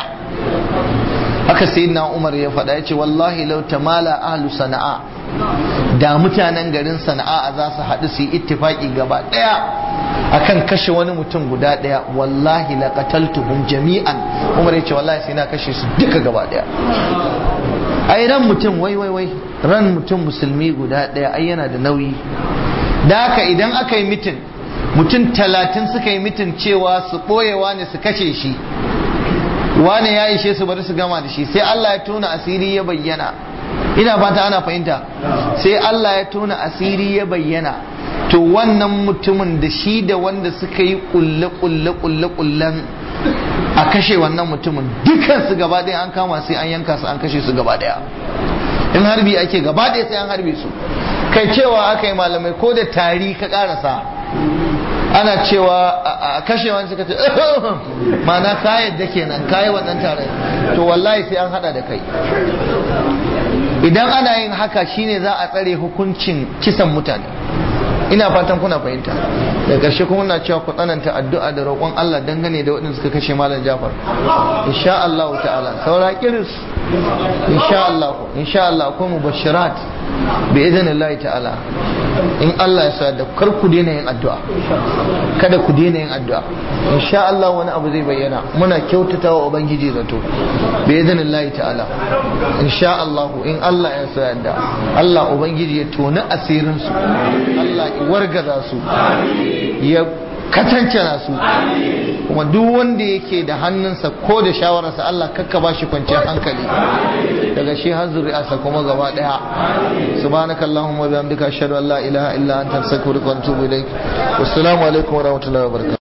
haka sai na umar ya faɗa ya ce wallahi lau tamala ahlu sana'a da mutanen garin sana'a za su haɗu su yi ittifaki gaba ɗaya akan kashe wani mutum guda ɗaya wallahi la qataltuhum jami'an umar ya ce wallahi sai na kashe su duka gaba ɗaya ai ran mutum wai wai wai ran mutum musulmi guda ɗaya ai yana da nauyi da haka idan aka yi mitin mutum talatin suka yi mitin cewa su ɓoyewa ne su kashe shi wane ya ishe su bari su gama da shi sai Allah ya tona asiri ya bayyana ina fata ana fahimta sai Allah ya tona asiri ya bayyana to wannan mutumin da shi da wanda suka yi kulle kulle kulle kullen a kashe wannan mutumin dukan su gaba ɗaya an kama sai an yanka su an kashe su gaba ɗaya in harbi ake gaba ɗaya sai an harbe su kai cewa aka yi malamai ko da tari ka karasa ana cewa a kashe wani suka ce mana ka yadda kenan kayi wannan tare to wallahi sai an hada da kai idan ana yin haka shine za a tsare hukuncin kisan mutane ina fatan kuna fahimta da ƙarshe kuma na cewa ku tsananta addu'a da roƙon Allah dangane da waɗanda suka kashe malam Jafar insha Allah ta'ala saura kiris insha Allah insha Allah akwai mubashirat bi idanillahi ta'ala in Allah ya sa da kar ku daina yin addu'a kada ku daina yin addu'a insha Allah wani abu zai bayyana muna kyautata wa ubangiji zato bi idanillahi ta'ala insha Allah in Allah ya sa da Allah ubangiji ya toni asirin su Allah ya wargaza su ya katancana su kuma duk wanda yake da hannunsa ko da shawararsa Allah kakka ba shi kwanciyar hankali daga shi har zuri'arsa kuma gaba daya subhanakallahumma wa bihamdika ashhadu an la ilaha illa anta astaghfiruka wa atubu ilaik wassalamu alaikum wa rahmatullahi wa barakatuh